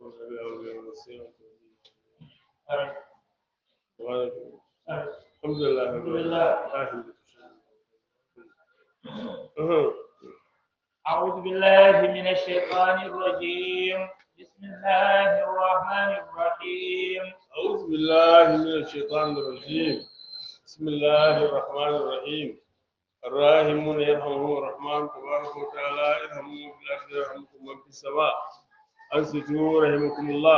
الحمد لله رب العالمين أعوذ بالله من الشيطان الرجيم بسم الله الرحمن الرحيم أعوذ بالله من الشيطان الرجيم بسم الله الرحمن الرحيم الراحمون يرحمهم الرحمن تبارك وتعالى ارحموا في الأرض يرحمكم من في السماء أنصتوا رحمكم الله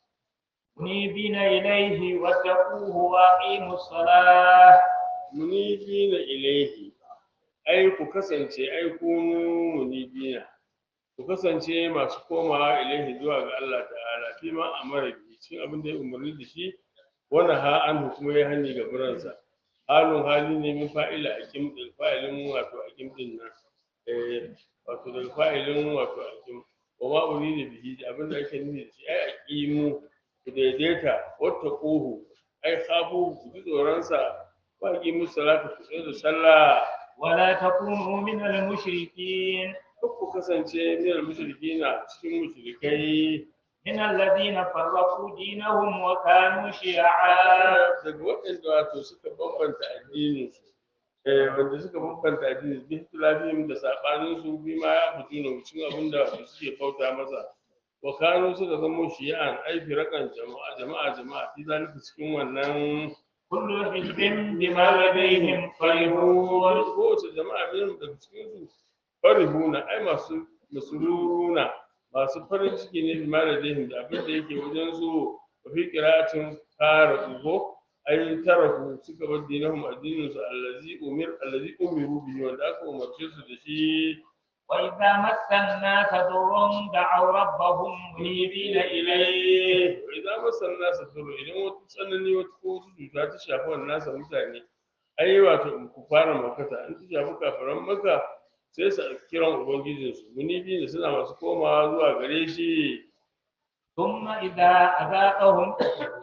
منيبين إليه واتقوه وأقيموا الصلاة munibina ilaihi ai ku kasance ai kunu munibina ku kasance masu komawa ilaihi zuwa ga Allah ta'ala fi ma amara bi cikin abin da ya umarni da shi wannan ha an kuma ya hani ga buransa halin hali ne min fa'ila akim da fa'ilin wato akim din nan eh wato da fa'ilin wato akim wa ma urida bihi abin da ake nufi da shi ai aqimu ku daidaita wata ƙohu ai khafu ku ji tsoronsa wa aqimu salata ku tsaye da sallah ولا تكونوا من المشركين kar ku kasance minal mushrikina cikin mushrikai من الذين فرقوا دينهم وكانوا شيعا daga waɗanda wato suka bambanta addinin su eh wanda suka bambanta addinin su bi ikhtilafihim da sabanin su bi ma ya fito ne cikin abin da wato suke bauta masa wa kanu suka zama shi'an ai firakan jama'a jama'a jama'a fi zalika cikin wannan كل حزب بما لديهم فرحون kowace jama'a min daga cikin su farihuna ai masu masururuna masu farin ciki ne bi mara dihim da abin da yake wajen su wa fi qira'atin fara ugo ai tarafu suka bar dinahum addinin su allazi umir allazi umiru bihi wanda aka umarce su da shi وإذا مس الناس ضر دعوا ربهم منيبين إليه wa idza masal nasa duru idan wata tsanani wata ko wata cuta ta shafi wannan nasa mutane ai wato in ku fara makata an ta shafi kafiran maka sai su kiran ubangijinsu munibi ne suna masu komawa zuwa gare shi ثم إذا أذاقهم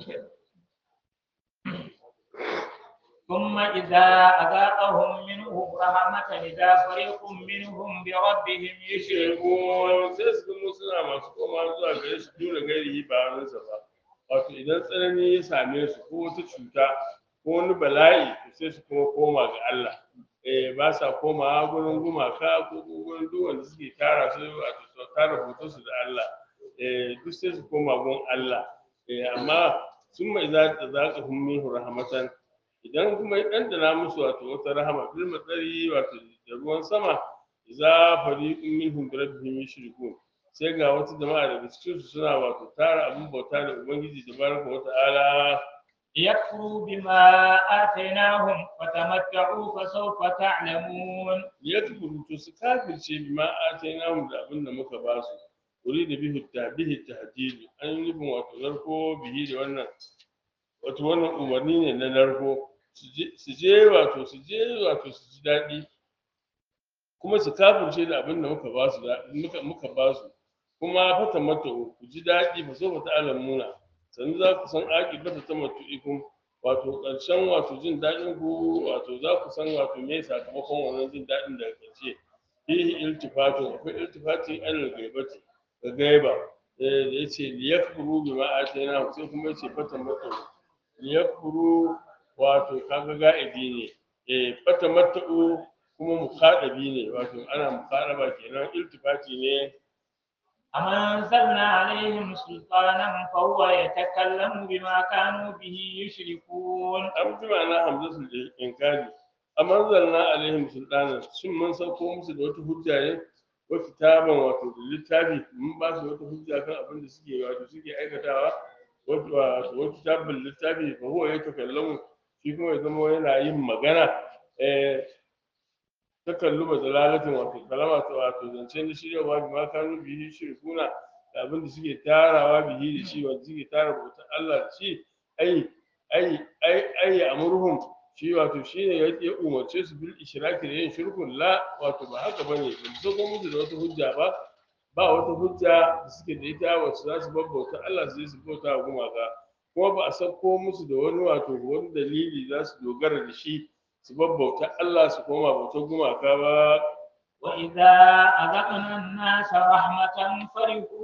ثم إذا أذاقهم منه رحمة إذا فريق منهم بربهم يشركون shirkun sai su zama suna masu komawa zuwa gare shi dole gairi ba wani ba wato idan tsanani ya same su ko wata cuta ko wani bala'i to sai su kuma koma ga Allah eh ba sa komawa gurin gumaka ko gurin duk wanda suke tara su wato su tara hoton su da Allah eh duk sai su koma gun Allah eh amma sun mai za ta zaka hum minhu rahmatan idan kuma ya dandana musu wato wata rahama bil matsari wato da ruwan sama za fariqun minhum bi rabbihim yushrikun sai ga wata jama'a daga cikin su suna wato tara abin bauta da ubangiji tabaraka wa ta'ala ليكفروا بما آتيناهم فتمتعوا فسوف تعلمون yakfuru to su kafirce bima atainahum da abin da muka ba su wuri da bihi ta bihi tahdid an yi nufin wato narko bihi da wannan wato wannan umarni ne na narko su je- su je wato su je wato su ji daɗi kuma su kafirce da abin da muka ba su da- muka muka ba su kuma fata mata ku ji daɗi fa so ta alamuna sannan za ku san aƙibata ta matu'ikum wato ƙarshen wato jin daɗin ku wato za ku san wato me sakamakon wannan jin daɗin daga ƙarshe fihi iltifatu akwai iltifati alal gaibati ga gaiba eh da yace liyakfuru bima atayna sai kuma yace fatan matu liyakfuru wato kaga ga'idi ne eh fatan matu kuma mukhadabi ne wato ana mukhadaba kenan iltifati ne أم أنزلنا عليهم سلطانا فهو يتكلم بما كانوا به يشركون an bi ma'ana hamzatul inkari amma zanna alaihim sultana shin mun sauko musu da wata hujja ne wa kitaban wato da littafi mun ba su wata hujja kan abin da suke wato suke aikatawa wato wato wata kitabin littafi fa huwa yatakallamu shi kuma ya zama yana yin magana eh takalluma dalalatin wato kalama ta wato zance na shiryawa bi ma kanu bihi shirkuna da abin da suke tarawa bihi da shi wanda suke tara bautar Allah da shi ai ai ai ai amurhum shi wato shi ne ya umarce su bil ishraki da yin shirkun la wato ba haka bane ba su zo musu da wata hujja ba ba wata hujja da suke da ita wacce za su babbauta Allah su je su bauta wa gumaka kuma ba a sauko musu da wani wato wani dalili za su dogara da shi su babbauta Allah su koma bautar gumaka ba وإذا أذقنا الناس رحمة فرحوا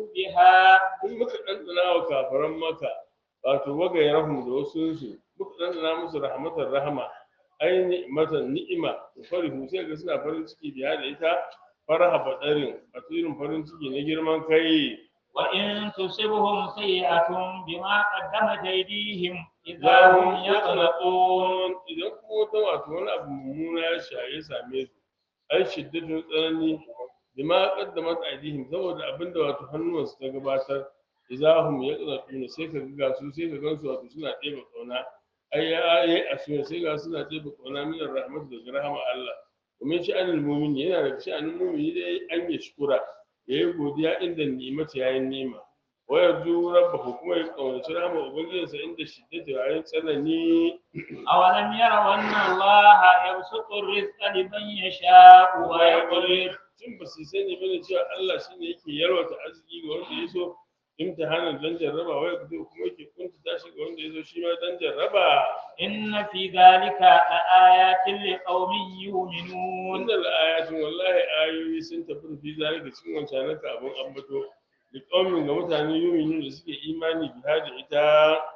بها in muka ɗanɗana wa kafaran maka wato wagayen da wasu su muka ɗanɗana musu rahmatar rahama ai ni'matan ni'ima to farihu sai ga suna farin ciki biya da ita faraha badarin wato irin farin ciki na girman kai وإن تصبهم سيئة بما قدمت أيديهم إذا za هم mu يقلقون yaqlaqun idan kuma wata wato wani abu mummuna ya shaye same su ai shiddatun tsanani bima qaddamat aydihim saboda abinda wato hannuwansu ta gabatar idahum yaqlaqun sai ka ga su sai ka gansu wato suna ɗeba kauna ai ya ai asuwa sai ga suna ɗeba kauna min rahmatu daga rahama Allah domin sha'anin mu'min yana da sha'anin mu'mini dai an ya shukura yayi godiya inda ni'imata yayin ni'ima wa yarju rabbahu kuma ya kaunaci rahama ubangijinsa inda shiddatu yayin tsanani أولم يروا أن الله يبسط الرزق لمن يشاء ويقدر tun ba su sani bane cewa Allah shine yake yalwata arziki ga wanda ya so imtihanin dan jarraba wai kuma yake kunta tashi ga wanda ya so shi ma dan jarraba إن في ذلك لآيات لقوم يؤمنون wannan ayatin wallahi ayoyi sun tafi fi zalika cikin wancan ka abun ambato da kaumin ga mutane yuminu da suke imani biha da ita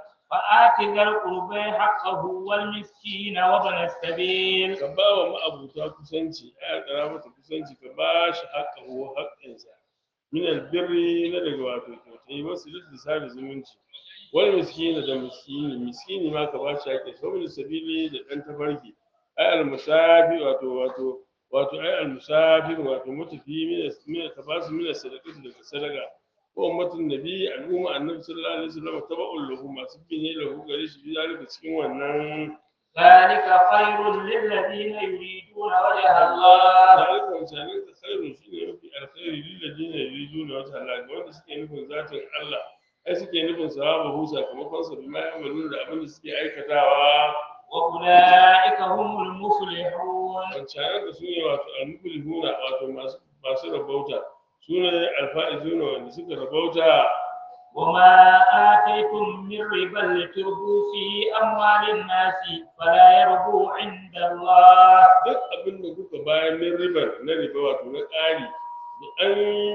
فآت ذا القربى حقه والمسكين وابن السبيل ka ba wa ma'abuta kusanci aya kara mata kusanci ka ba shi haƙƙahu haƙƙinsa min albirri na daga wato kyautai wasu lissa da zumunci wani miskini da miskini miskini ma ka ba shi haƙƙin sa wani sabili da ɗan tafarki ai almusafi wato wato wato ai almusafi wato mutafi mina mina ka ba su mina sadaqati daga sadaka ko ummatin nabi al'umma annabi sallallahu alaihi wasallam taba'ul lahu masu bi ne lahu gare shi bi zalika cikin wannan ذلك خير للذين يريدون وجه الله ذلك wancanin ka khairu shine mafi alkhairi lilladina yuriduna wajha Allah ga wanda suke nufin zatin Allah ai suke nufin sawabahu sakamakon sa bima ya'maluna da abin da suke aikatawa وأولئك هم المفلحون wancanin ka sune wato almuflihuna wato masu masu rabauta sune alfa'izuna wanda suka rabauta وما آتيتم من ربا لتربوا في أموال الناس فلا يربو عند الله duk abin da kuka bayar min ribar na riba wato na ƙari da an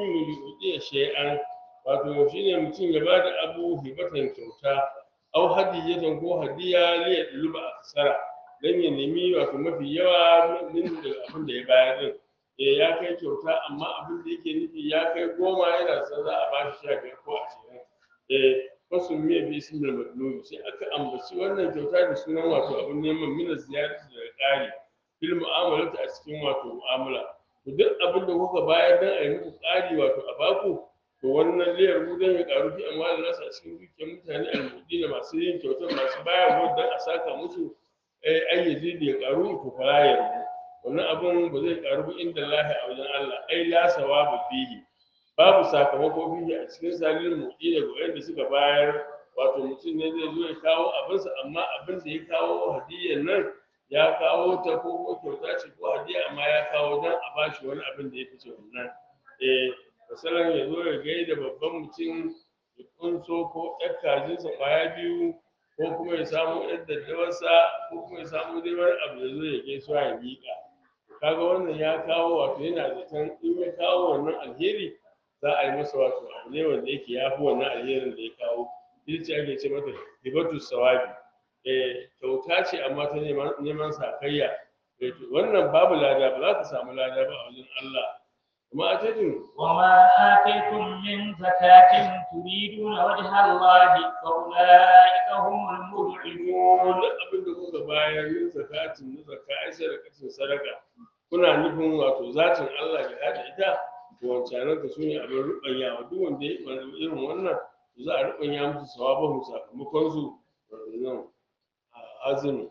yi shay'an wato shine mutum ya bada abu hibatan kyauta au hadiyatan ko hadiya li ya duluba a kasara dan ya nemi wato mafi yawa min daga abin da ya bayar din eh ya kai kyauta amma abin da yake nufi ya kai goma yana son za a bashi sha biyar ko ashirin eh wasu miya bi ismil madlubi sai aka ambaci wannan kyauta da sunan wato abin neman mina ziyarati da ƙari fil mu'amalati a cikin wato mu'amala to duk abin da kuka bayar dan a yi muku ƙari wato a baku to wannan liyar mu dan ya ƙaru fi amma da nasa a cikin dukiyar mutane almudi da masu yin kyautar masu bayarwa dan a saka musu eh an yaji da ya ƙaru to fara yarda wannan abin ba zai ƙaru ba inda lahi a wajen Allah ai la sawaba fihi babu sakamako fihi a cikin salin mudi daga wanda suka bayar wato mutum ne zai zo ya kawo abinsa amma abin da ya kawo hadiyyar nan ya kawo ta ko ko kyauta ce ko hadiya amma ya kawo dan a bashi wani abin da ya fice wannan eh misalan ya zo ya gaida babban mutum ya kunso ko ɗan kajinsa kwaya biyu ko kuma ya samu ɗan daddawarsa ko kuma ya samu dai wani abu ya zo ya gaisuwa ya miƙa kaga wannan ya kawo wato yana zaton in ya kawo wannan alheri za a yi masa wato abu ne wanda yake ya fi wannan alherin da ya kawo ita ce ake ce mata hibatu sawabi eh kyauta ce amma ta neman neman sakayya Eh, to wannan babu lada ba za ka samu lada ba a wajen Allah kuma a tajin وما آتيتم من زكاة تريدون وجه الله فأولئك هم المضعفون duk abin da kuka bayar yin zakatin na zakka ai sadakatin sadaka kuna nufin wato zatin Allah ga hada ita to wancanan ka sune abin rubanya wa duk wanda ya yi irin wannan to za a rubanya musu sawabahu sakamakon su nan azumi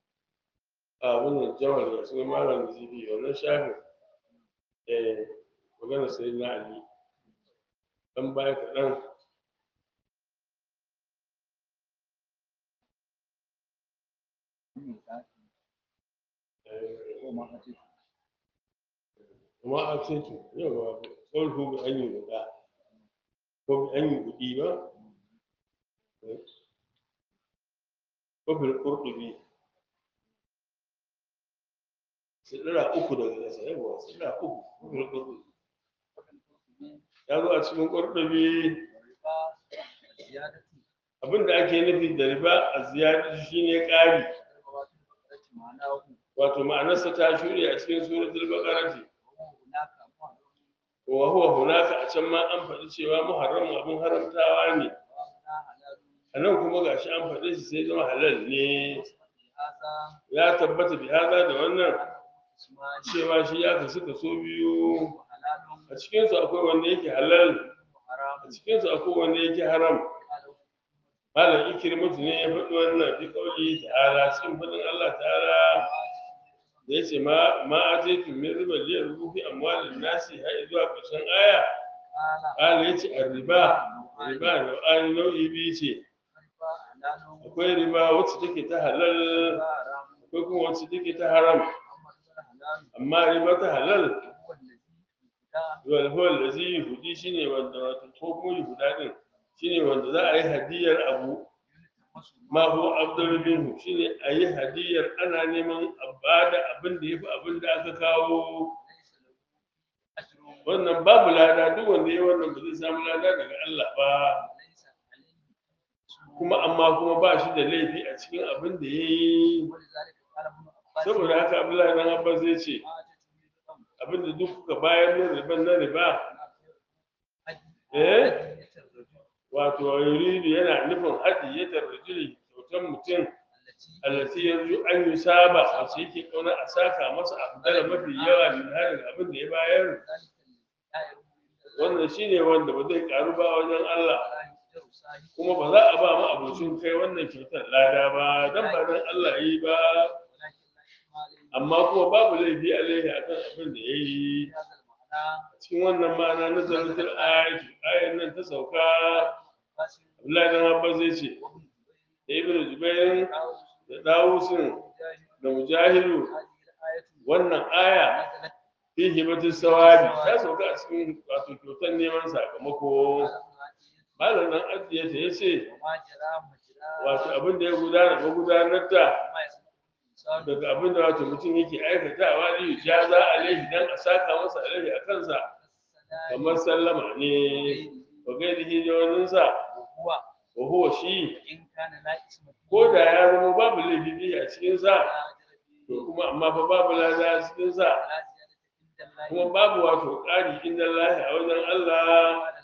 a wannan jawar da sun malam zibi wannan shafin eh magana sai na ali dan baya kaɗan kuma a ce to yawa tsohon bi an yi guda ko bi an yi gudi ba ko bil qurtubi sidira uku daga ƙasa yawa sidira uku ko bil qurtubi ya zo a cikin ƙurɗubi والربا الزيادة abin da ake nufi da riba a ziyarci shine ƙari الربوات البقرة معناه wato ma'anarsa ta shuɗe a cikin suratul baqarati وهو هناك أموال wa huwa hunaka a can ma an faɗi cewa muharram abin haramtawa ne وهنا حلال a nan kuma gashi an faɗi shi sai zama halal ne هذا ya tabbata bi haza da wannan أنه اسمان cewa shi ya kasu kaso biyu وحلال a cikinsu akwai wanda yake halal وحرام a cikinsu akwai wanda yake haram قالوا malam ikrimatu ne ya faɗi wannan fi kauli ta'ala cikin faɗin Allah ta'ala da yace ma ma ataitu min riba li yarbu fi amwalin nasi har zuwa ƙarshen aya قال Allah yace ar-riba riba nau'ani nau'i biyu ce الربا حلال akwai riba wacce take ta halal وحرام akwai kuma wacce take ta haram أما الربا حلال amma riba ta halal هو الذي يبدأ wal huwa allazi yuhdi shine wanda wato ko kuma yuhda din shine wanda za a yi hadiyar abu يلتمس ma huwa afdalu minhu shine a yi hadiyar ana neman a bada abin da yafi abin da aka kawo ليس له أجر wannan babu lada duk wanda ya wannan ba zai samu lada daga Allah ba وليس عليه اسم kuma amma kuma ba shi da laifi a cikin abin da ya yi ولذلك قال ابن عباس saboda haka Abdullahi dan Abbas zai ce ما أتت من الأمر abin da duk kuka bayar na riban na riba أجل Eh? أجل الرجل wato yuridu yana nufin hadiyatar rajuli kyautar mutum التي allati yanzu an yi saba wacce yake kauna a saka masa afdala mafi yawa min harin abin da ya bayar ذلك لا يرد إلا الله wannan shine wanda ba zai karu ba wajen Allah ولا يقدر صاحبه kuma ba za a ba mu abocin kai wannan kyautar lada ba dan ba dan Allah yi ba ولكن لا إثم عليه amma kuma babu laifi alaihi akan abin da ya yi في هذا المعنى cikin wannan ma'ana na zaratul ayati ayan nan ta sauka عباس Abdullahi dan Abbas zai ce وابن da Ibn جبير Jubair وعاوز da Dawusin ومجاهد da Mujahidu هذه الآية wannan aya نزلت fi hibatin sawabi ta sauka a cikin wato kyautar neman sakamako على malam أمهاتهم nan ajiye ta yace وما جرى مجرى wato abin da ya gudana ba gudanar ta وما يصنع الإنسان daga abin da wato mutum yake aikatawa ne ya za alaihi dan a saka masa alaihi a kansa السلام kamar sallama ne wa gairihi da waninsa وهو wa huwa shi إن كان لا اسم فيه ko da ya zama babu laifi biyu a cikin sa ولا أجر فيه to kuma amma fa babu lada a cikin sa ولا زيادة عند الله kuma babu wato ƙari inda lahi a wajen Allah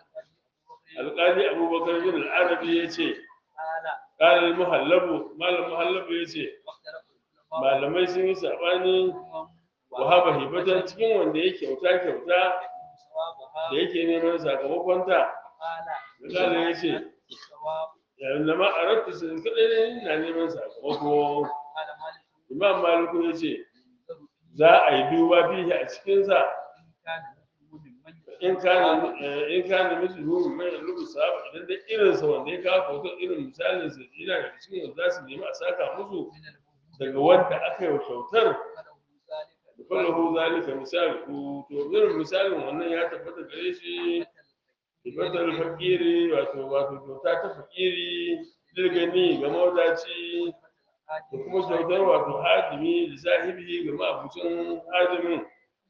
قال القاضي أبو بكر alƙali abubakar bin al'arabi ya ce قال ƙalar muhallabu malam muhallabu ya ce واختلف العلماء malamai sun yi saɓani منهم wahaba hibatan cikin wanda ya kyauta kyauta يكون ثوابها da yake neman sakamakonta قال قال يا شيخ. الثواب yayin da ma a rabta su kaɗai ne na neman sakamako قال مالك imam maliku ya ce ينظر فيه za a yi duba fiye a cikinsa إن كان مثله ممن in kana eh, in kana mislu mai rubu sahaba idan da irinsa wanda ya kawo hoton irin misalin sa yana da cikin wanda za su nemi a saka musu من المؤمن daga wanda aka yi wa kyautar فله ذلك falahu zalika misali ku to irin misalin wannan ya tabbata gare shi ibatar fakiri wato wato kyauta ta fakiri dirgani ga mawadaci da kuma kyautar wato hadimi da sahibi ga ma'abucin hadimin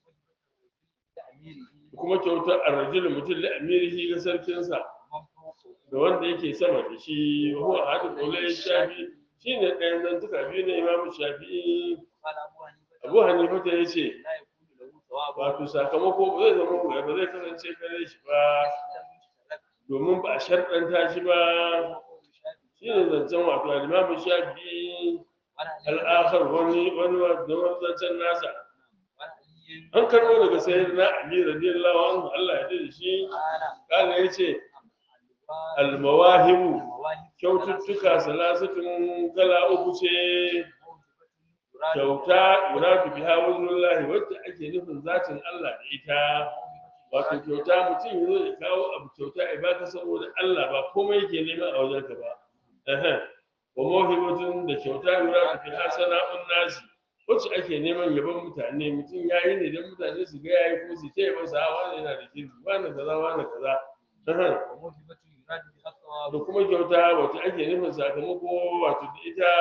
da kuma kyautar arrajul mutum da amirihi ga sarkinsa da wanda yake sama da shi huwa hadu qawlai shafi shine ɗayan zantuka biyu na imamu shafi'i abu hanifa ta yace wato sakamako ba zai zama ba zai kasance kare shi ba domin ba a sharɗanta shi ba shine zancen wato al-imamu shafi'i al'akhar wani wani wani zancen nasa an karɓo daga sayyidina ali radiyallahu anhu Allah ya da shi kana yace al-mawahibu kyaututtuka salasatun kala uku ce kyauta yuradu biha wajhullahi wacce ake nufin zatin Allah da ita wato kyauta mutum yazo ya kawo abu kyauta ya baka saboda Allah ba komai yake nema a wajenka ba ehe wa mawhibatun da kyauta yuradu biha sana'un nasi wacce ake neman yaban mutane mutum yayi ne don mutane su ga yayi ko su ce yaban sa wani yana da kirki wani kaza wani kaza ehe da kuma kyauta wacce ake nufin sakamako wato da ita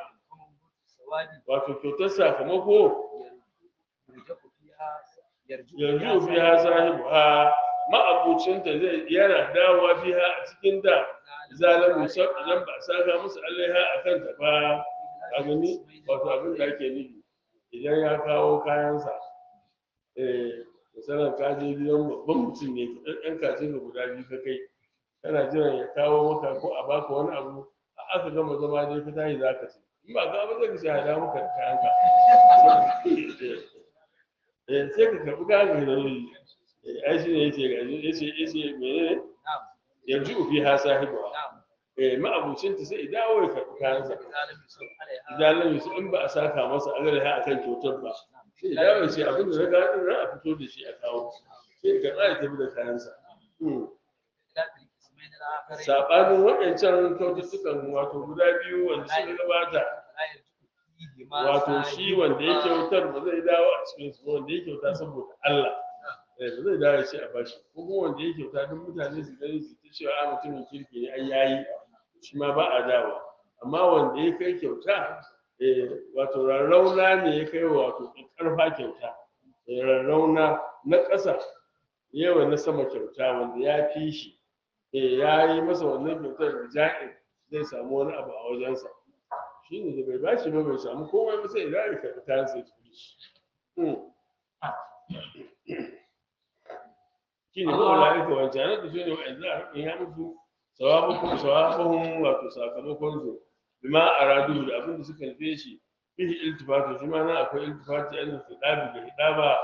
wato kyautar sakamako yanzu biya sahibu ha ma'abucinta zai yana dawowa fiha a cikin ta zalamu sab idan ba a saka musu alaiha a kanta ba a gani wato abin da ake nufi idan ya kawo kayansa eh misalin ka je gidan babban mutum ne ɗan ɗan kacin ka guda biyu ka kai kana jiran ya kawo maka ko a baka wani abu a aka gama zama dai ka tashi za ka ci in ba ka ba zai ka ce hada maka da kayanka eh sai ka karɓi kayan ka da wuri Eh, ai shi ne yace ga yace yace menene نعم yanzu fi ha sahibu نعم eh ma'abucinta sai ya dawo ya karɓi kayansa إذا لم يصب عليها idan lam yusu in ba a saka masa agar ha akan kyautar ba sai ya dawo ya ce abin da na ga din a fito da shi a kawo sai ka tsaya tafi da kayansa Hmm. خلاف القسمين الآخرين sabanin waɗancan kyaututtukan wato guda biyu wanda suka gabata لا يرجع فيهما wato shi wanda ya kyautar ba zai dawo a cikin su ba, wanda ya kyauta saboda Allah eh ba zai dawo ya ce a bashi ko kuma wanda ya kyauta don mutane su gani su ta cewa a mutumin kirki ne ai yayi shi ma ba a dawo amma wanda ya kai kyauta eh wato rarrauna ne ya kai wato karfa kyauta eh, rarrauna na ƙasa yawa na sama kyauta wanda ya fi shi eh ya yi masa wannan kyautar da ja'in zai samu wani abu a wajensa shi ne da bai bashi ba bai samu komai ba sai idan ya karɓi kayan sai tafi shi shi ne kuma la'ika wancan da su ne wa'anda a rufin ya mutu sawabakun sawabahun wato sakamakon su bima a radu da abin da suka nufe shi fihi iltifatu shi ma nan akwai iltifatu yan su dabi da hidaba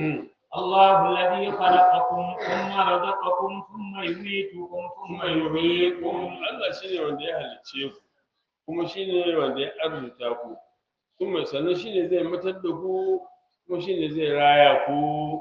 الله الذي خلقكم ثم رزقكم ثم يميتكم ثم kuma يحييكم yuhyikum Allah shine wanda ya halicce ku kuma shine wanda ya arzuta ku kuma sannan shine zai matar da ku kuma shine zai raya ku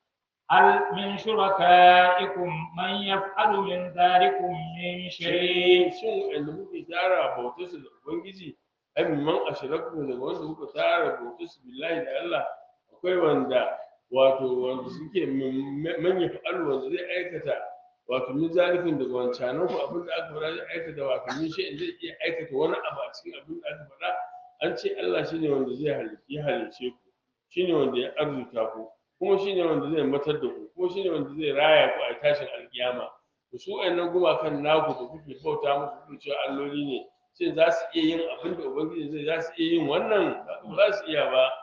هل من شركائكم من يفعل من ذلكم من شيء shin wanda muke tara bautar su da ubangiji ai man ashraku daga wanda muka tara bautar su billahi da Allah akwai wanda wato wanda suke man ya fa'alu wanda zai aikata wato min zalikin daga wancanan ku abin da aka faɗa zai aikata wato min shi zai iya aikata wani abu a cikin abin da aka faɗa an ce Allah shine wanda zai halice ya halice ku shine wanda ya arzuta ku kuma shine wanda zai matar da ku kuma shine wanda zai raya ku a tashin alkiyama to su wayannan gumakan naku da kuke bauta musu kuke cewa alloli ne shin za su iya yin abin da ubangiji zai za su iya yin wannan ba za su iya ba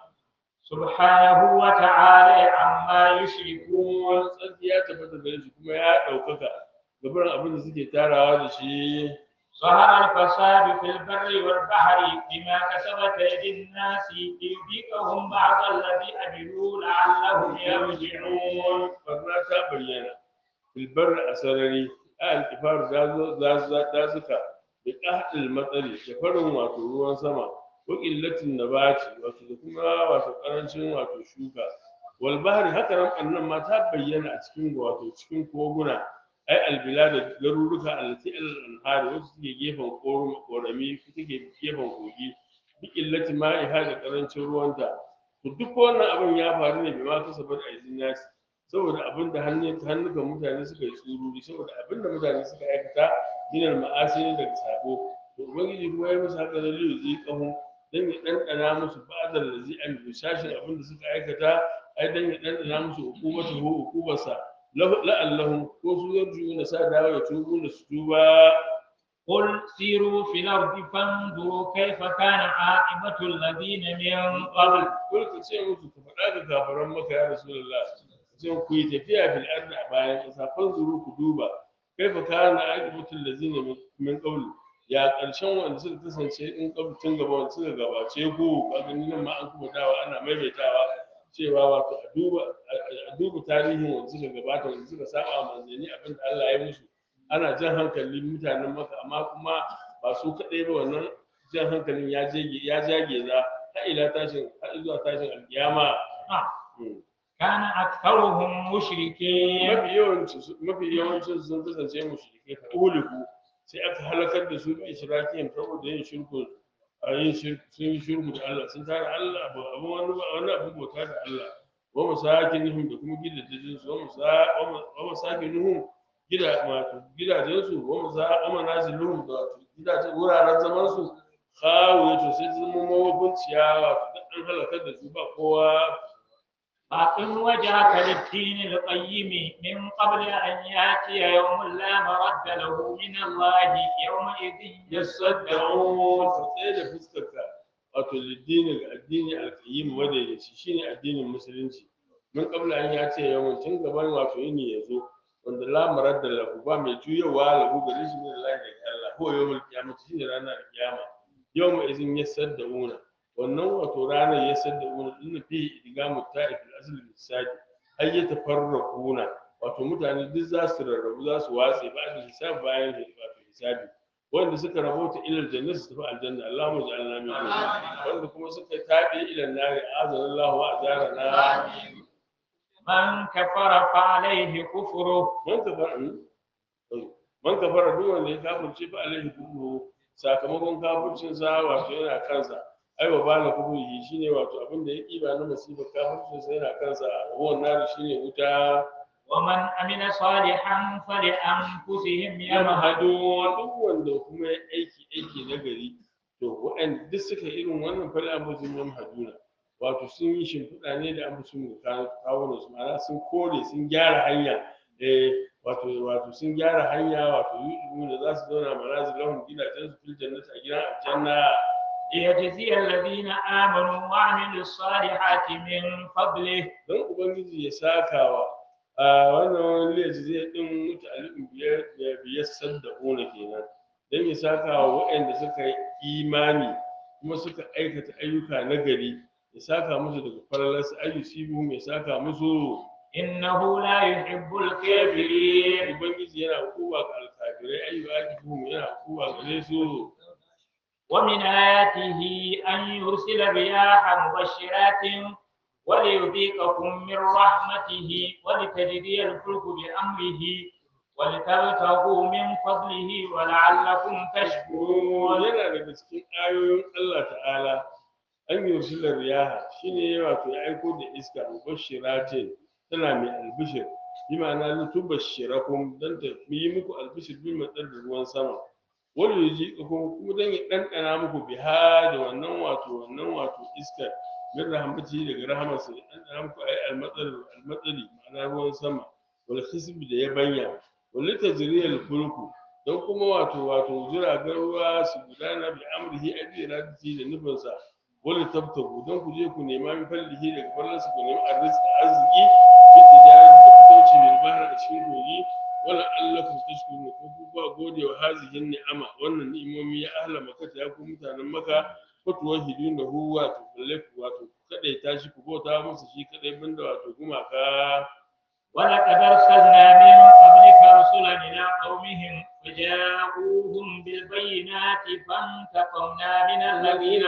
سبحانه وتعالى عما يشركون kuma tsarki ya tabbata gare shi kuma ya ɗaukaka gabarin abin da suke tarawa da shi ظهر الفساد في البر والبحر بما كسبت أيدي الناس ليذيقهم بعض الذي عملوا لعلهم يرجعون barna ta bayyana filbar a sarari a alkifar dazuka da ƙahaɗin matsari da farin wato ruwan sama ko ƙillatin nabati wato da kuma wato ƙarancin wato shuka wal bahri haka nan ɓannan ma ta bayyana a cikin wato cikin koguna ai albila da garuruka allati al anhar wasu suke gefen korami suke gefen kogi bi ƙillatin ma'iha da ƙarancin ruwanta to duk wannan abin ya faru ne bai ma kasabar aizin nasi saboda abin da hannukan mutane suka yi tsururi saboda abin da mutane suka aikata minar ma'asi ne daga sabo to ubangiji kuma ya musu haka da liyu zai kahu dan ya ɗanɗana musu ba'adar da zai amilu shashin abin da suka aikata ai dan ya ɗanɗana musu hukumatu ko hukumarsa la'allahu ko su yarju na sa dawo ya tubu da su tuba قل سيروا في الأرض فانظروا كيف كان عاقبة الذين من قبل kul ka ce musu ku faɗa ga kafaran maka ya rasulullah sai ku yi tafiya fil ardi a bayan ƙasa fanzuru ku duba kaifa kana aqibatul ladzina min qabl ya ƙarshen wanda suka kasance in qabl tun gaba wanda suka gabace ku kaga ni nan ma an kuma dawa ana maimaitawa cewa wato a duba a duba tarihin wanda suka gabata wanda suka saba manzanni abin da Allah ya yi musu ana jan hankalin mutanen maka amma kuma ba su kaɗai ba wannan jan hankalin ya jage ya jage za har ila tashin har zuwa tashin alkiyama Hmm. كان أكثرهم مشركين mafi yawancin su mafi yawancin su sun kasance mushrike ka uliku sai aka halakar da su bi shirakin saboda yin shirku a yin shirku sun yi shirku da Allah sun tara Allah abu abu wani wani abu bauta da Allah wa masakinihum da kuma gidajen su wa masa wa masakinihum gida wato gidajen su wa masa wa manaziluhum da wato gidajen wuraren zaman su khawiya to sai sun zama mawabin ciyawa to duk an halakar da su ba kowa فأقم وجهك للدين القيم من قبل أن يأتي يوم لا مرد له من الله يومئذ يصدعون ka tsaye da fuskarka wato liddini ga addini alƙayyim madaidaici shine addinin musulunci mun kabla an ya ce yawan tun gaban wato yini ya zo wanda la maradda lahu ba mai juyawa lahu gare shi min Allah da Allah ko yawmul qiyamah shine ranar kiyama yawma izin yasaddauna wannan wato ranar yasaddauna din fi idgamu ta'if al-asl bisadi ay yatafarraquna wato mutane duk za su rarrabu za su watse ba da hisab bayan wato hisabi wanda suka rabota ilal janna su tafi aljanna Allahumma ja'alna min wanda kuma suka tabi ila nari azana Allah wa ajarana من كفر فعليه كفره man kafara man kafara duk wanda ya kafirce fa alaihi kufru sakamakon kafircin sa wato yana kansa ai wa bala kufri shine wato abin da ya kiba na musibar kafircin sa yana kansa wannan nari shine wuta ومن أمن صالحا فلأنفسهم يمهدون yamhadu duk wanda kuma ya aiki aiki na gari to waɗanda duk suka irin wannan fali abuzin yamhaduna wato sun yi shimfiɗa ne da abu sun kawo su ma'ana sun kore sun gyara hanya eh wato wato sun gyara hanya wato yu'minu da za su zauna manazil lahum gidajen su fil jannati a gidan aljanna ليجزي الذين آمنوا وعملوا الصالحات من فضله don ubangiji ya sakawa a wannan wani laifi zai din mutali'in biyar biyar sadda ona kenan don ya sakawa waɗanda suka yi imani kuma suka aikata ayyuka na gari ya saka musu daga faralarsa ayyusibuhum ya saka musu إنه لا يحب الكافرين ubangiji yana kowa ga alkafirai ayyuka yana kowa gare su ومن آياته أن يرسل الرياح مبشرات وليذيقكم من رحمته ولتجري الفلك بأمره ولتبتغوا من فضله ولعلكم تشكرون yana daga cikin ayoyin Allah ta'ala an yi wasilar riyaha shine wato ya aiko da iska mubashiratin tana mai albishir bi ma'ana litubashirakum dan ta yi muku albishir bi matsar da ruwan sama wani yaji kuma kuma dan ya ɗanɗana muku biha da wannan wato wannan wato iskar min rahmati daga rahamarsa ya ɗanɗana muku ayi almatsari almatsari ma'ana ruwan sama wal hisbi da ya banya wal tajriyal fulku don kuma wato wato jiragen ruwa su gudana bi amrihi abi radati da nufinsa wala tabtagu don ku je ku nema min fallihi daga fallansa ku nemi arziki arziki bi tijarat da fitauci bil bahr a cikin kogi wala allakum tashkurun ko ku ba gode wa hazihin ni'ama wannan ni'imomi ya ahla makka ya ku mutanen maka ko tuwahidun da hu wato balle ku wato ku kadaita shi ku bauta musu shi kadai banda wato gumaka ولقد أرسلنا من قبلك رسلا إلى قومهم فجاءوهم بالبينات فانتقمنا من الذين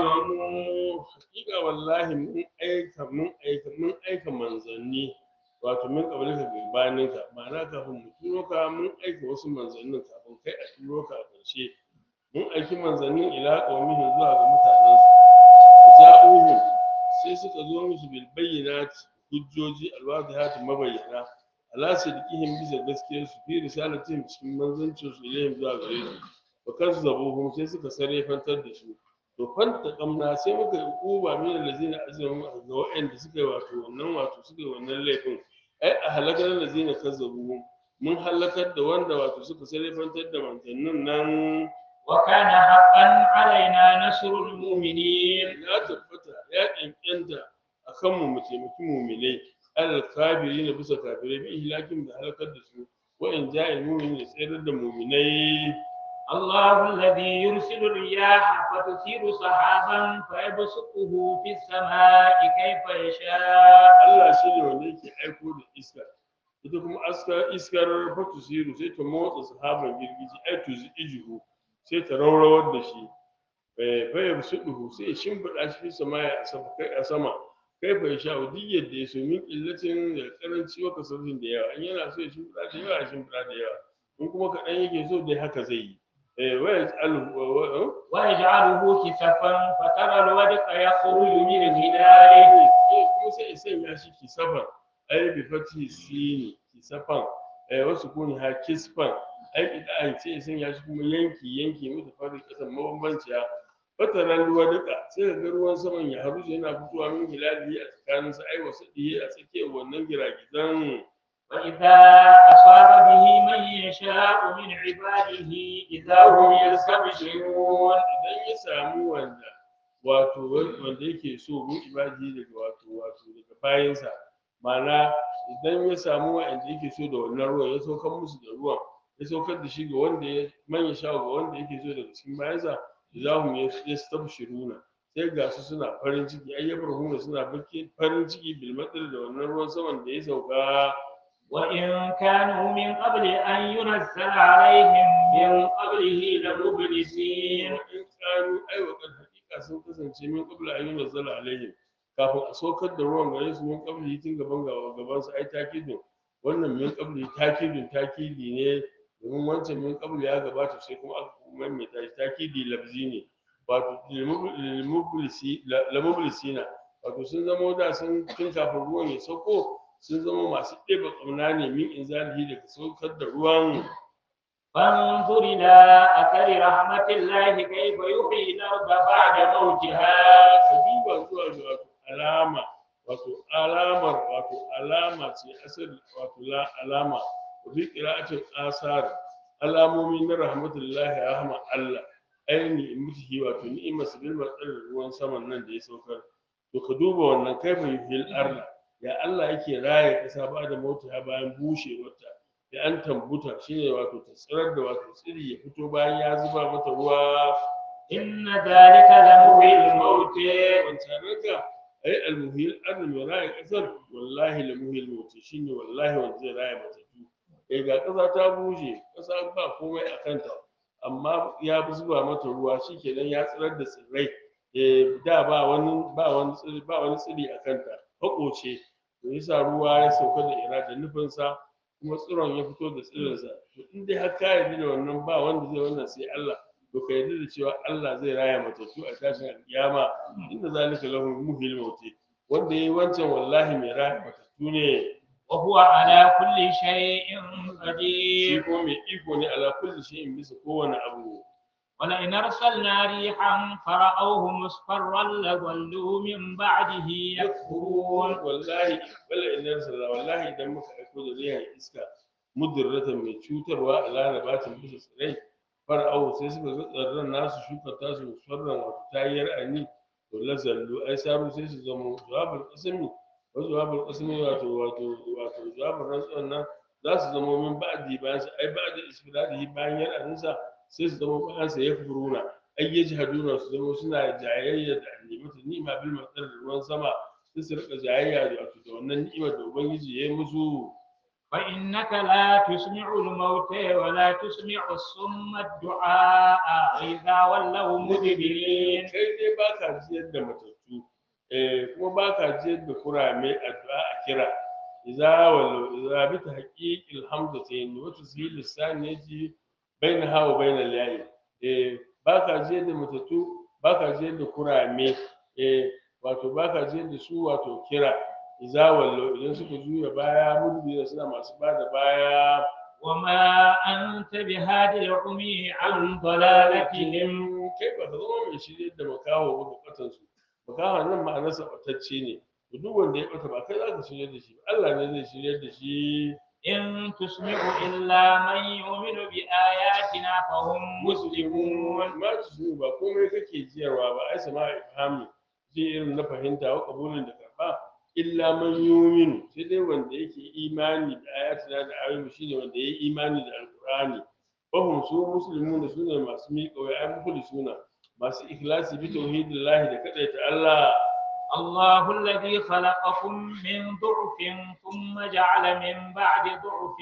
أجرموا hakika wallahi mun aika mun aika mun aika manzanni wato min kabalika gabanin ka ma'ana kafin mu turo ka mun aika wasu manzannin kafin kai a turo ka a ƙarshe mun aiki manzannin ila qaumihin zuwa ga mutanen su ja'uhum sai suka zo musu bil bayyinati hujjoji alwadihati mabayyana ala sidqihim bisa gaskiyar su fi risalatihim cikin manzancin su ilayhim zuwa gare su wa kazzabuhum sai suka sarrafantar da su to fanta kamna sai muka yi kuba min allazina azlamu ga waɗanda suka yi wato wannan wato suka yi wannan laifin ai a halakar allazina kazzabu mun halakar da wanda wato suka sarrafantar da manzannin nan وكان حقا علينا نصر المؤمنين ya tabbata ya ƙyanƙyanta a kanmu mu taimaki muminai alal kafiri na bisa kafirai bi ihlakin da halakar da su wa in ja'il mu'minin da tsayar da muminai الله الذي يرسل الرياح فتثير سحابا فيبسطه في السماء كيف يشاء Allah shi ne wanda yake aiko da iska ita kuma aska iskar fatusiru sai ta motsa sahaban girgiji ai tuzi ijihu sai ta raurawar da shi fayar suɗuhu sai ya shimfiɗa shi fi sama a sama kai a sama kai fa ya sha duk yadda ya so min illacin da karanci wa kasarfin da yawa in yana so ya shimfiɗa da yawa ya shimfiɗa da yawa in kuma kaɗan yake so dai haka zai yi eh waya alhu ويجعله كسفا فترى الودق يخرج من خلاله kuma sai ya sanya shi kisafan ai bi fati sini kisafan ai wasu kuni ha kisfan ai idan sai ya sanya shi kuma yanki yanki mutu farin kasan mabambanciya fataran ruwa duka sai ka ga ruwan saman ya haru yana fitowa min hilali a tsakanin sa ai wasu diye a tsakiyar wannan giragizan وإذا أصاب به من يشاء من عباده إذا هم يستبشرون idan ya samu wanda wato wanda yake so mun ibadi daga wato wato daga bayansa ma'ana idan ya samu wa'anda yake so da wannan ruwan ya saukar musu da ruwan ya saukar da shi ga wanda ya manya sha ga wanda yake so daga cikin bayansa za mu yastabshiruna sai ga su suna farin ciki ai yabrahuna suna baki farin ciki bil matsar da wannan ruwan saman da ya sauka وإن كانوا من قبل أن ينزل عليهم من قبله لمبلسين in kanu ai wa kan hakika sun kasance min qabla an yunzala alaihim kafin a saukar da ruwan gare su min qabli tun gaban gaban su ai takidin wannan min qabli takidin takidi ne domin wancan min qabli ya gabata sai kuma aka maimaita shi takidi labzi ne wato lamublisina wato sun zama da sun tun kafin ruwan ya sauko sun zama masu ɗeba ƙauna ne min inzalihi daga saukar da ruwan فانظر إلى أثر رحمة الله كيف يحيي الأرض بعد موتها ka duba zuwa ga wato alama wato alamar wato alama ce asali wato la alama wa bi qira'atin asar alamomi na rahmatullahi rahma Allah aini mutihi wato ni'imar sabil matsar ruwan saman nan da ya saukar to ka duba wannan kaifa yuhil arda ya Allah yake raye kasa ba da mota bayan bushewarta da an tambuta shine wato ta tsirar da wato tsiri ya fito bayan ya zuba mata ruwa إن ذلك لمحيي الموت wancananka ai almuhil arna mai raya kasar wallahi la muhil mauti shine wallahi wanda zai raya matattu eh ga kasa ta bushe kasa ba komai a kanta amma ya zuba mata ruwa shikenan ya tsirar da tsirrai eh da ba wani ba wani tsiri ba wani tsiri a kanta hakoce to yasa ruwa ya sauka da ira da nufinsa kuma tsiron ya fito da tsirinsa to in dai har ka yarda da wannan ba wanda zai wannan sai Allah to ka yarda da cewa Allah zai raya matattu a tashin alkiyama inda zalika lahu muhil mauti wanda yayi wancan wallahi mai raya matattu ne وهو على كل شيء shi قدير ko mai iko ne ala kulli shay'in bisa kowane abu ولئن أرسلنا ريحا فرأوه مصفرا لظلوا من بعده يكفرون wallahi bala idan sallah wallahi idan muka aiko da riyan iska mudirratan mai cutarwa a larabatin bisa tsirai fara'au sai suka ga tsarran nasu shuka tasu musfarran wato tayar ani to lazallu ai sabu sai su zama jawabul qasami wa jawabul qasami wato wato wato jawabul rantsuwan nan za su zama min ba'di bayan sa ai ba'di isfiradihi bayan yar'aninsa sai su zama bayan sa yakfuruna ai yajhaduna su zama suna jayayya da nimata ni'ma bil matsar da ruwan sama sai su rika jayayya da wato da wannan ni'imar da ubangiji ya yi musu فإنك لا تسمع الموتى ولا تسمع الصم الدعاء إذا ولوا مدبرين kai dai ba ka jiyar da matattu eh kuma ba ka jiyar da kurame addu'a a kira idza wallo idza bi tahqiqil hamzatayn wa tashil lisan yaji baina hawa baina layi eh ba ka jiyar da matattu ba ka jiyar da kurame eh wato ba ka jiyar da su wato kira idza wallo idan suka juya baya mudbira suna masu bada baya وما أنت بهاد العمي عن ضلالتهم kai ba ka zama mai shirye da makaho ba bukatan su makaho nan ma'anarsa batacce ne to duk wanda ya bata ba kai za ka shirye da shi ba Allah ne zai shirye da shi إن تسمع إلا من يؤمن بآياتنا فهم مسلمون ma su su ba komai kake jiyarwa ba ai sama ifhami ji irin na fahimta wa kabulin da karba illa man yuminu sai dai wanda yake imani da ayatina da ayoyi shine wanda yayi imani da alqur'ani fahum su muslimuna sune masu miƙa wai ai mukhlisuna masu ikhlasi bi tauhidillahi da kadaita Allah الله الذي خلقكم من ضعف ثم جعل من بعد ضعف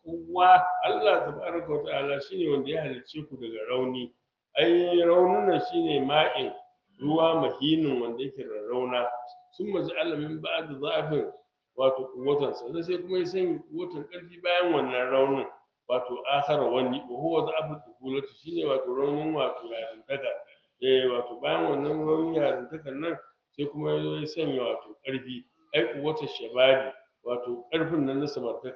قوة Allah tabaraka wa ta'ala shine wanda ya halicce ku daga rauni ai raunin nan shine ma'in ruwa mahinin wanda yake rarrauna sun maji alamin ba'ad zafin wato kuwatan sannan sai kuma ya sanya kuwatan karfi bayan wannan raunin wato akhara wani wa huwa za'afu tukulati shine wato raunin wato yarintaka eh wato bayan wannan raunin yarintakan nan sai kuma ya zo ya sanya wato karfi ai kuwatan shababi wato karfin nan na samartaka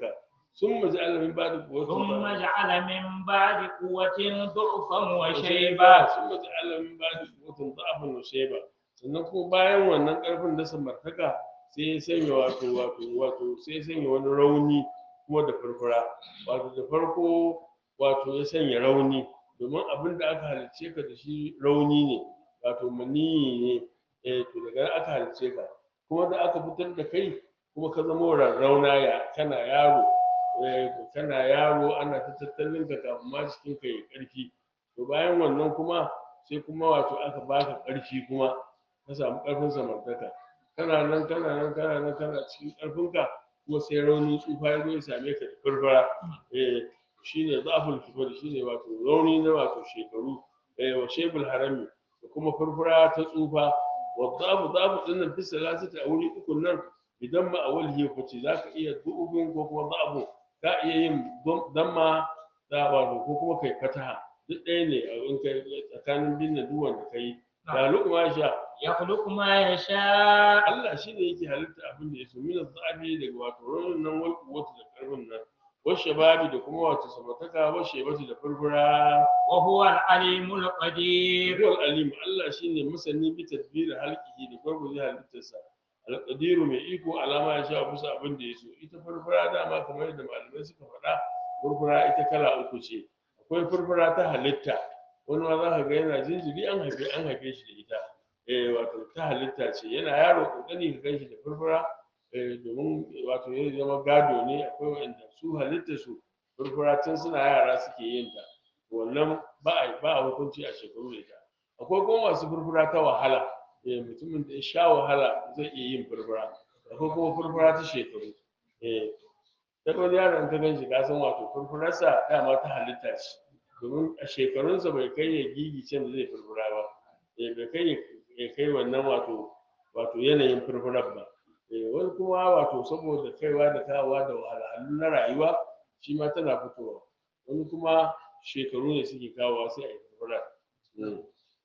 sun maji alamin ba da kuwa ثم جعل من بعد قوة ضعفا وشيبا sun maji alamin ba da kuwa da'afin wa sheba sannan kuma bayan wannan karfin da samartaka sai ya sanya wato wato wato sai ya sanya wani rauni kuma da furfura wato da farko wato ya sanya rauni domin abin da aka halicce ka da shi rauni ne wato maniyi ne eh to daga nan aka halicce ka kuma da aka fitar da kai kuma ka zama rarrauna ya kana yaro eh to kana yaro ana ta tattalin ka kafin ma cikin ka ya karfi to bayan wannan kuma sai kuma wato aka baka karfi kuma ka samu karfin samartaka kana nan kana nan kana nan kana cikin karfinka kuma sai raunin tsufa ya zo ya same ka da furfura eh shine zafin kibar shine wato rauni na wato shekaru eh wa shebul harami da kuma furfura ta tsufa wa zafu zafu din nan fi salasati a wuri uku nan idan ma awal ya fice zaka iya du'ubin ko kuma zafu ka iya yin damma da wato ko kuma kai fataha duk ɗaya ne a in kai tsakanin binne duk wanda kai da lukuma sha يخلق ما يشاء Allah shi ne yake halitta abin da ya so mina zabi daga wato raunin nan wal kuwatu da karfin nan washe babi da kuma wato samataka washe bata da furfura وهو العليم القدير Ruwan alim Allah shi ne masani bi tadbiri halkihi da gwargwaje halittarsa alƙadiru mai iko alama ya sha kusa abin da ya so ita furfura dama kamar yadda malamai suka faɗa furfura ita kala uku ce akwai furfura ta halitta wani ma za ka ga yana jinjiri an haife an haife shi da ita eh wato ta halitta ce yana yaro kokani ka ganshi da furfura eh domin wato ya zama gado ne akwai wanda su halitta su furfura tun suna yara suke yin ta wannan ba a ba a hukunci a shekaru da ita akwai kuma masu furfura ta wahala eh mutumin da ya sha wahala zai iya yin furfura akwai kuma furfura ta shekaru eh ta wani yaron ka ganshi ka san wato furfurarsa dama ta halitta ce domin a shekarunsa bai kai ya gigice da zai furfura ba eh bai kai ya- ya kai wannan wato wato yanayin furfurar ba eh wani kuma wato saboda kaiwa da kawowa da wahalhalu na rayuwa shi ma tana fitowa wani kuma shekaru ne suke kawowa sai a yi furfurar Mm.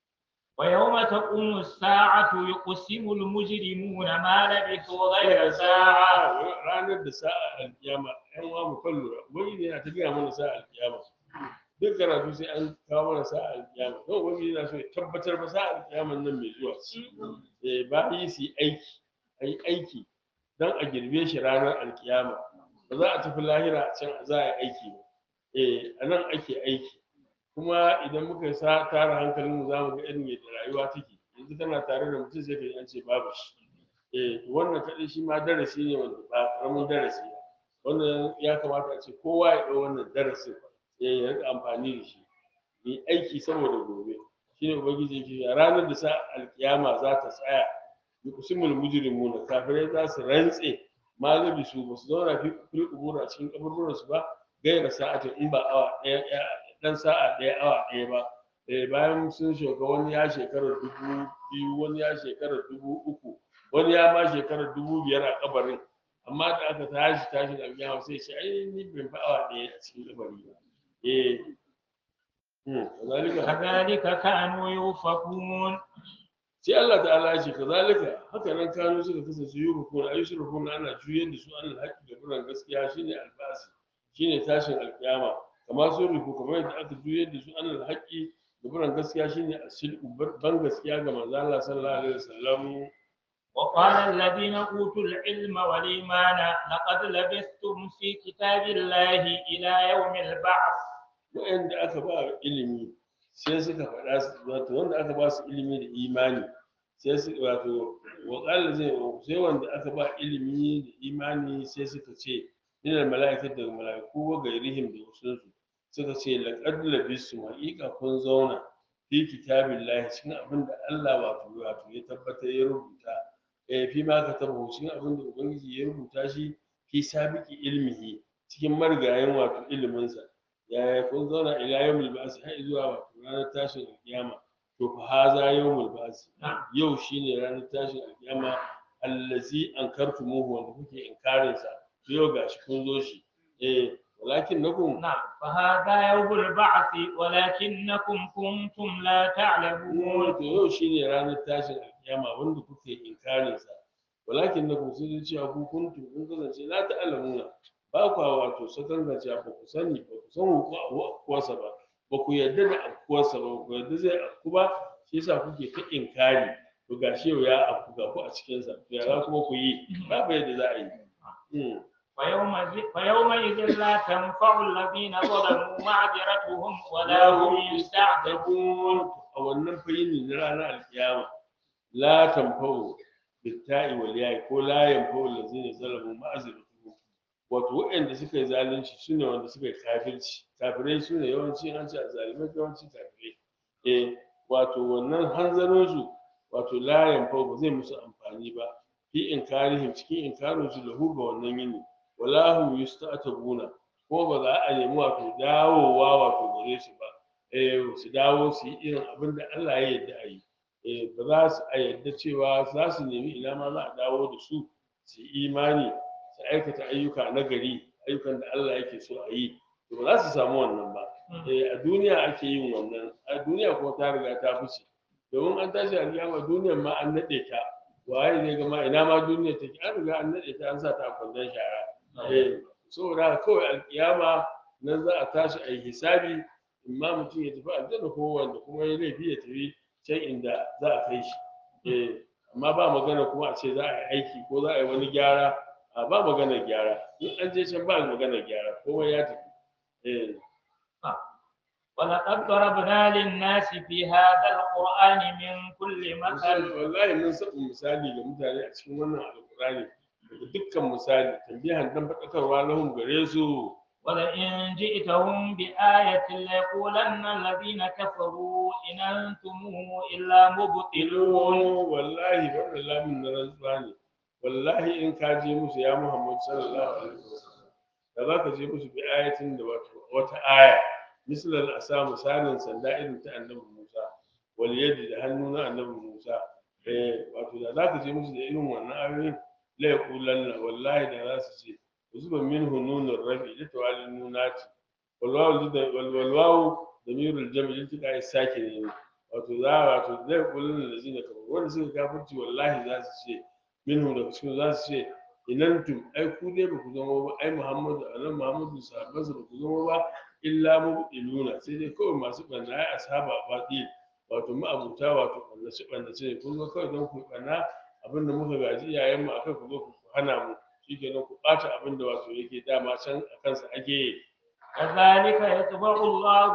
ويوم تقوم الساعة يقسم المجرمون ما لبثوا غير ساعة ranar da sa'a alkiyama yan wa mu kan lura wani ne yana ta gaya mana sa'a alkiyama duk karatu sai an kawo mana sa'a alkiyama don wani yana so ya tabbatar ba sa'a alkiyaman nan mai zuwa ce eh ba yi su yi aiki a yi aiki don a girbe shi ranar alkiyama ba za a tafi lahira a can za a yi aiki ba eh a nan ake aiki kuma idan muka sa tara hankalinmu za mu ga irin yadda rayuwa take yanzu kana tare da mutum sai ka ji an ce babu shi eh wannan kaɗai shi ma darasi ne wanda ba ƙaramin darasi ne wannan ya kamata a ce kowa ya ɗau wannan darasin ya yi rika amfani da shi yi aiki saboda gobe shine ubangiji yake cewa ranar da sa alkiyama za ta tsaya yuqsimul mujrimuna kafirai za su rantse ma zabi su ba su zauna fi fil qubur a cikin kaburburan su ba gaira sa'atin in ba awa ɗaya ɗaya- dan sa'a ɗaya awa ɗaya ba eh bayan sun shoga wani ya shekara dubu biyu wani ya shekara dubu uku wani ya ma shekara dubu biyar a kabarin amma da aka tashi tashi da alƙiyama sai ce ai ni ban fi awa ɗaya a cikin kabari ba eh hmm kazalika كذلك كانوا يؤفكون sai Allah ta'ala ya ce kazalika haka nan kanu suka kasance yurukun ayu shirkun ana juyar da su an haƙi da buran gaskiya shine albasi shine tashin alƙiyama kamar sun rufu kamar yadda aka juyar da su an haƙi da buran gaskiya shine asilku ban gaskiya ga manzo Allah sallallahu alaihi wasallam وقال الذين أوتوا العلم والإيمان لقد لبثتم في كتاب الله إلى يوم البعث waɗanda aka ba ilimi sai suka faɗa su wato wanda aka ba su ilimi da imani sai su wato waƙala zai sai wanda aka ba ilimi da imani sai suka ce ina mala'ikar daga mala'iku wa gairihim da wasu suka ce laqad labisu haqiqa kun zauna fi kitabillahi cikin abin da Allah wato wato ya tabbatar ya rubuta eh fi ma ka tabbata cikin abin da ubangiji ya rubuta shi fi sabiki ilmihi cikin marigayen wato iliminsa yaya kun zauna ila yawmul ba'si har zuwa wato ranar tashin alkiyama to fa haza yawmul ba'si yau shine ranar tashin alkiyama allazi ankartumuhu wanda kuke inkarin sa to yau gashi kun zo shi eh walakin nakum نعم فهذا يوم البعث ولكنكم كنتم لا تعلمون to yau shine ranar tashin alkiyama wanda kuke inkarin sa walakin nakum sai dai cewa ku kuntum kun kasance la ta'lamuna ba kwa wato sakangace ba ku sani ba ku san afkuwarsa ba ba ku yarda da afkuwarsa ba ba ku yarda zai afku ba shi yasa kuke ta inkari to gashi yau ya afku ga ku a cikinsa to ya za kuma ku yi babu yadda za a yi Mm. فيومئذ فيومئذ لا تنفع الذين ظلموا معذرتهم ولا هم يستعتبون يستعتبون a wannan fayini na ranar alkiyama la tanfa'u bitta'i wal ya'i ko la yanfa'u allazina zalamu ma'azratuhum wato waɗanda suka yi zalunci sune wanda suka yi kafirci kafirai sune yawanci an ce zalimai yawanci kafirai eh wato wannan hanzarin su wato la yanfa'u ba zai musu amfani ba fi inkarihim cikin inkarin su lahu ga wannan yini wala hum yusta'tabuna ko ba za a nemi wato dawowa wato gare su ba eh su dawo su yi irin abin da Allah ya yarda a yi eh ba za su a yarda cewa za su nemi ina ma za a dawo da su su yi imani su aikata ayyuka na gari ayyukan da Allah yake so a yi to ba za su samu wannan ba eh a duniya ake yin wannan a duniya kuma ta riga ta fice domin an tashi alƙiyama duniyar ma an naɗe ta waye zai ga ma ina ma duniya take an riga an naɗe ta an sa ta a kwandon shara eh saboda haka kawai alƙiyama nan za a tashi a yi hisabi imma mutum ya tafi aljanna ko wanda kuma ya laifi ya tafi can inda za a kai shi eh amma ba magana kuma a ce za a yi aiki ko za a yi wani gyara a ba magana gyara in an je can ba magana gyara kowa ya tafi eh ولقد ضربنا للناس في هذا القرآن من كل misali مثل wallahi mun saba misali ga mutane a cikin wannan alkurani daga dukkan misali tambihan dan faɗakarwa lahum gare su ولئن جئتهم بآية ليقولن الذين كفروا إن أنتم إلا مبطلون ilon wallahi wannan lamun na rantsuwa ne wallahi in ka je musu ya muhammad sallallahu alaihi wasallam da za ka je musu bi ayatin da wato wata aya misalan asa misalin sanda irin ta annabi musa wal yadi da hannu na annabi musa eh wato da za ka je musu da irin wannan ayoyin la yaqulanna wallahi da za su ce zuba minhu nunur rabi da tawalin nunati wal wawu da wal wal wawu damirul jam'i iltika sake ne wato za wato zai kullun da zina kamar wanda suka kafirci wallahi za su ce minhu da cikin za su ce inantum ai ku dai ba ku zama ba ai muhammadu anan muhammadu sahabbansa ba ku zama ba illa mubtiluna sai dai kawai masu banna ai ashaba batil wato ma'abuta wato bannace bannace ne kun ga kawai don ku banna abinda muka gaji iyayen mu akai ku zo ku hana mu shikenan ku bata abinda wato yake dama can a kansa ake كذلك يطبع الله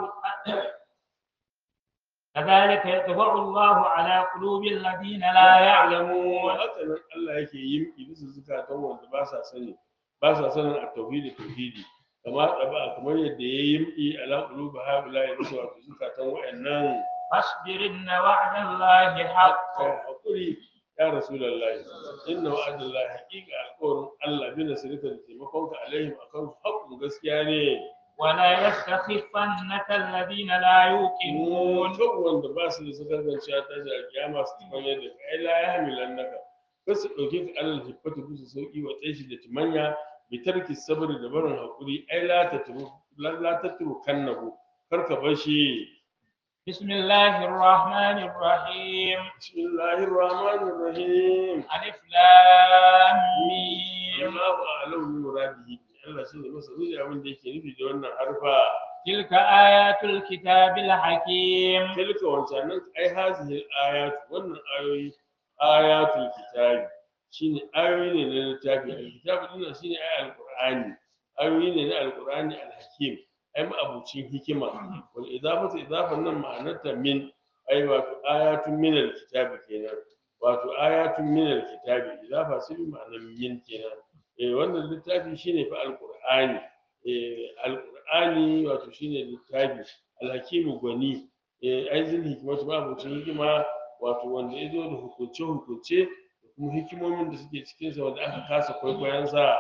كذلك يطبع الله على قلوب الذين لا يعلمون haka nan Allah yake yin bisa zukatan wanda ba sa sani ba sa sanin a tauhidi tauhidi kamar ɗaba kamar yadda ya yi yi ala qulubi haula ya bisa wato zukatan wayannan فاصبر إن وعد الله حق kai hakuri ya rasulullahi inna wa'adallahi haqiqa alqawlin Allah bi nasrika da taimakonka alaihim akan su haqqun gaskiya ne ولا يستخفنك الذين لا يوقنون kan wanda ba su da sakar ganciya ta shi a kiyama su tafi yadda ka ai la ya hamilan naka kar su ɗauke ka alal hiffatu kusa sauƙi wa tsaye da timanya bi tarki sabri da barin haƙuri ai la ta turu la ta turu kannahu kar ka bar shi بسم الله الرحمن الرحيم bismillahir rahmanir rahim ألف لام ميم Allahu a'lamu bi muradihi Allah shi ne masa zuci abin da yake nufi da wannan harfa تلك آيات الكتاب الحكيم tilka wancanan ai hazihi ayatu wannan ayoyi ayatul kitabi shine ayoyi ne na littafi alkitabu din shine ai alqur'ani ayoyi ne na alqur'ani alhakim ai ma'abucin hikima wal idafatu idafan nan ma'anarta min ai wato ayatun min alkitabi kenan wato ayatun min alkitabi idafa sai bi ma'anar min kenan eh wannan littafi shine fa alqur'ani eh alqur'ani wato shine littafi alhakimu gwani eh aizin hikimatu ma abucin hikima wato wanda ya zo da hukunce hukunce da kuma hikimomin da suke cikin sa wanda aka kasa kwaikwayon sa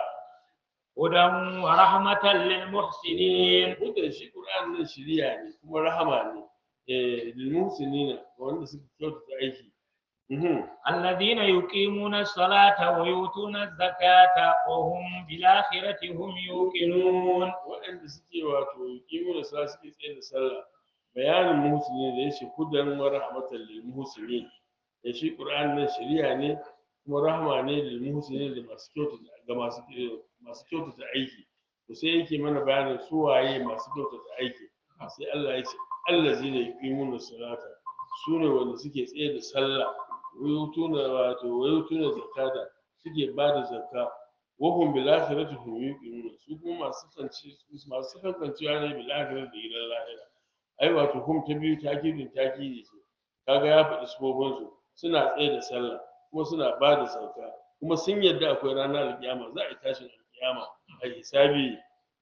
هدى ورحمة للمحسنين hudan shi qur'an nan shiriya ne kuma rahama ne eh lil muhsinina ga wanda suka kyautata aiki mhm الذين يقيمون الصلاة ويؤتون الزكاة وهم بالآخرة هم يوقنون waɗanda suke wato yuqimu da sallah suke tsaye da sallah bayanin muhsini da yace hudan wa rahmatan lil muhsinin ya shi qur'an nan shiriya ne kuma rahma ne lil muhsinin da masu kyautata ga masu masu kyautata aiki to sai yake mana bayanin su waye masu kyautata aiki sai Allah ya ce allazina yuqimuna salata su ne wanda suke tsaye da sallah wayutuna wato wayutuna zakata suke ba da zakka wahum bil akhirati hum yuqinun su kuma masu kanci masu kankancewa ne bil akhirati da gidan lahira ai wato hum ta biyu takidin takidi ce kaga ya faɗi sufofin su suna tsaye da sallah kuma suna ba da zakka kuma sun yadda akwai ranar alkiyama za a yi tashin alkiyama a hisabi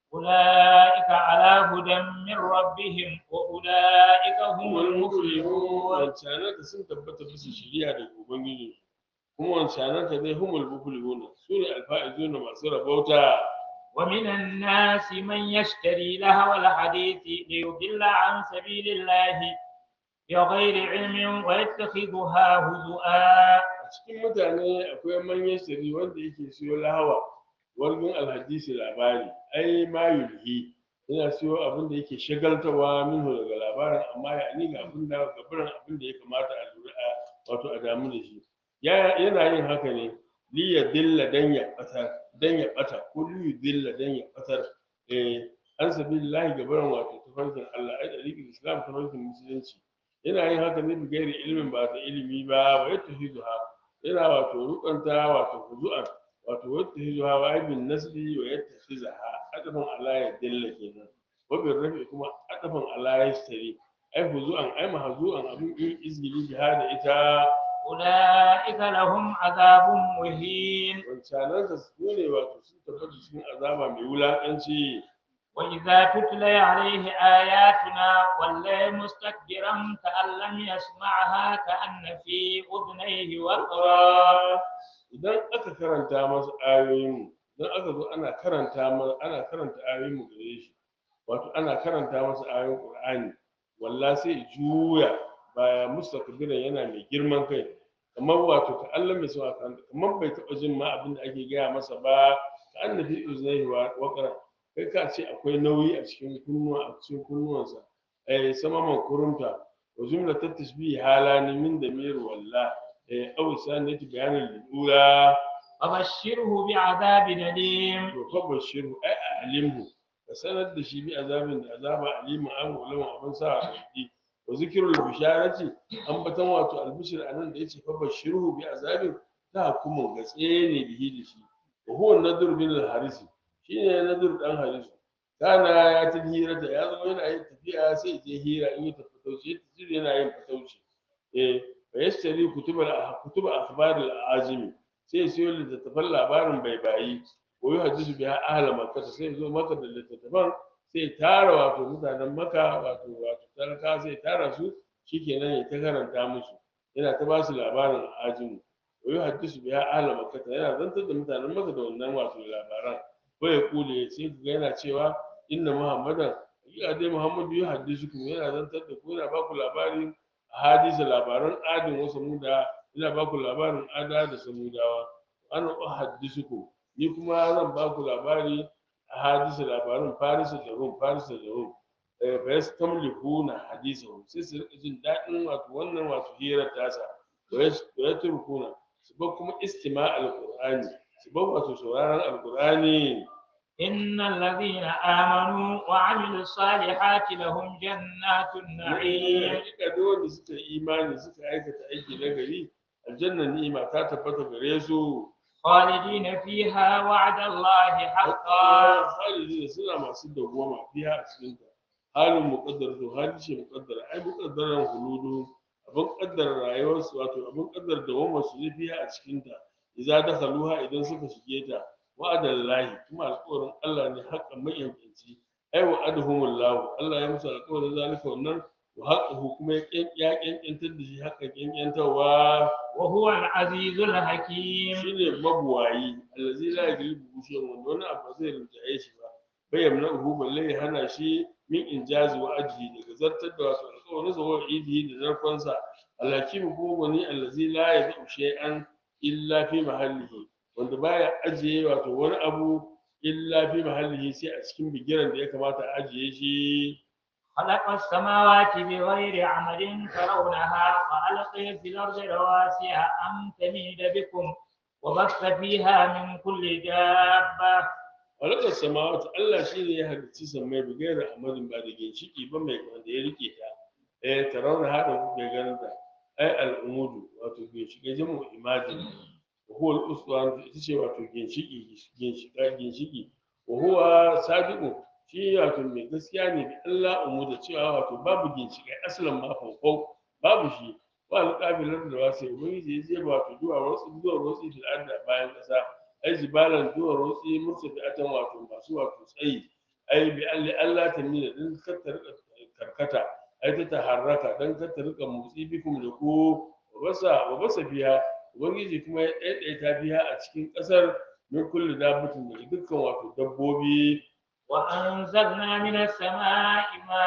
أولئك على هدى من ربهم وأولئك هم المفلحون wancanan da sun tabbata bisa shiriya daga ubangiji kuma wancanan ta dai humul muflihuna su ne alfa'izuna masu rabauta ومن الناس من يشتري لهو الحديث ليضل عن سبيل الله بغير علم ويتخذها هزؤا a cikin mutane akwai manyan shari wanda yake siyo lahawa wargin alhadisi labari ai ma yulhi yana siyo abin da yake shagaltawa minhu daga labarin amma ya ni ga abin da gabarin abin da ya kamata a lura a wato a damu da shi Ya- yana yin haka ne li ya dilla dan ya batar dan ya bata ko li ya dilla dan ya batar eh an sabilillahi gabarin wato tafarkin Allah ai dariqul islam tafarkin musulunci yana yin haka ne bigairi ilimin ba ta ilimi ba wa yattahizuha yana wato rukanta wato huzu'an wato yattahizuha wa ibn nasbi wa yattakhizaha adafan ala ya dilla kenan wa bin rafi kuma adafan ala ya stari ai huzu'an ai mahzu'an abin in izgili biha da ita أولئك لهم عذاب مهين wancanan da su ne wato sun tabbata cikin azaba mai wulakanci وإذا تتلى عليه آياتنا ولى مستكبرا كأن لم يسمعها كأن في أذنيه وقرا idan aka karanta masa ayoyin idan aka zo ana karanta ma ana karanta ayoyin mu gare shi wato ana karanta masa ayoyin Qur'ani walla sai juya baya mustakbiran yana mai girman kai kamar wato ka Allah mai sauka karanta kamar bai taɓa jin ma abin da ake gaya masa ba ka annabi uznaihi wa waqra kai ka ce akwai nauyi a cikin kunnuwa a cikin kunnuwansa eh sama man kurumta wa jumla tashbihi halani min damir walla eh aw sanati bayanin lura فبشره بعذاب أليم to fa bashiru ai alimhu ka sanar da shi bi azabin da azaba alimu an ulama abin sa a ciki wa zikrul bisharati an batan wato albishir anan da yace fa bashiru bi azabin ta hukumun gatse ne bihi da shi wa huwa nadur bin al-harisi shine nadur dan harisu kana ya ta hira da ya zo yana yin tafiya sai je hira in yi tafi tauci yana yin fatauci eh fa yashtari kutubal kutubal akhbar al-ajimi sai siyo littattafan labarin bai bayi ko yi hadisu biya ahla makka sai zo maka da littattafan sai tara wato mutanen maka wato wato talaka sai tara su shikenan ya ta karanta musu yana ta basu labarin ajimu ko yi hadisu biya ahla makka yana zantar da mutanen maka da wannan wato labaran ko ya kule sai ga yana cewa inna muhammadan hakika dai muhammadu ya hadisu kuma yana zantar da ku yana baku labarin hadisa labaran adin wasu muda ina ba ku labarin ada da samudawa ana uhaddisuku ni kuma zan ba ku labari a hadisa labarin farisa da rum farisa da rum eh fa yastamlikuna hadisahu sai su rika jin daɗin wato wannan wato hirar tasa wa yatrukuna su ba kuma istima alqur'ani su ba wato sauraron alqur'ani إن الذين آمنوا وعملوا الصالحات لهم جنات النعيم hakika duk wanda suka yi imani suka aikata aiki na gari aljanna ni'ima ta tabbata gare su خالدين فيها وعد الله حقا khalidi suna masu dawwama fiha a cikin ta halin muqaddar to hali ce muqaddara ai muqaddaran huludu abin kaddara rayuwar su wato abin kaddara dawwamar su ne fiha a cikin ta idza dakhaluha idan suka shige ta wa'adan lahi kuma alƙawarin Allah ne haƙƙan mayanci ai wa'aduhumullahu Allah ya musu alƙawarin zalika wannan wa haqqahu kuma ya ƙyan- ya ƙyanƙyantar da shi haƙƙan ƙyanƙyantarwa وهو العزيز الحكيم shine mabuwayi allazi la yaglibu shay'un wanda wani abu ba zai rinjaye shi ba bai yamna uhu balle ya hana shi min injazi wa ajhi daga zartar da wasu alƙawarin sa wa idihi da zarfansa alhakim kuma wani allazi la yadu shay'an illa fi mahallihi wanda baya ajiye wato wani abu illa fi mahallihi sai a cikin bigiran da ya kamata a ajiye shi خلق السماوات بغير عمد ترونها وألقي في الأرض رواسي أن تميد بكم وبث فيها من كل دابة halakar samawati Allah shi ne ya halicci sammai bi gaira amadin ba da ginshiki ba mai wanda ya rike ta eh tarauna hada kuke ganin ta ai al'umudu wato ginshiki jamu imajin wa huwa al-uswan ita ce wato ginshiki ginshika ginshiki wa huwa sadiqu shi wato mai gaskiya ne bi Allah umuda cewa wato babu ginshikai asalin ma faufau babu shi wa alƙabilar da wasu ubangiji ya je wato zuwa wasu zuwa wasu fil ardi a bayan ƙasa ai jibalan zuwa wasu murtafi'atan wato masu wato tsayi ai bi alli Allah ta mina din kar ta rika karkata ai ta taharraka dan kar ta rika motsi bikum da ko wa basa wa basa biya ubangiji kuma ya ɗaiɗaita biya a cikin ƙasar min kulli dabbatin daga dukkan wato dabbobi وأنزلنا من السماء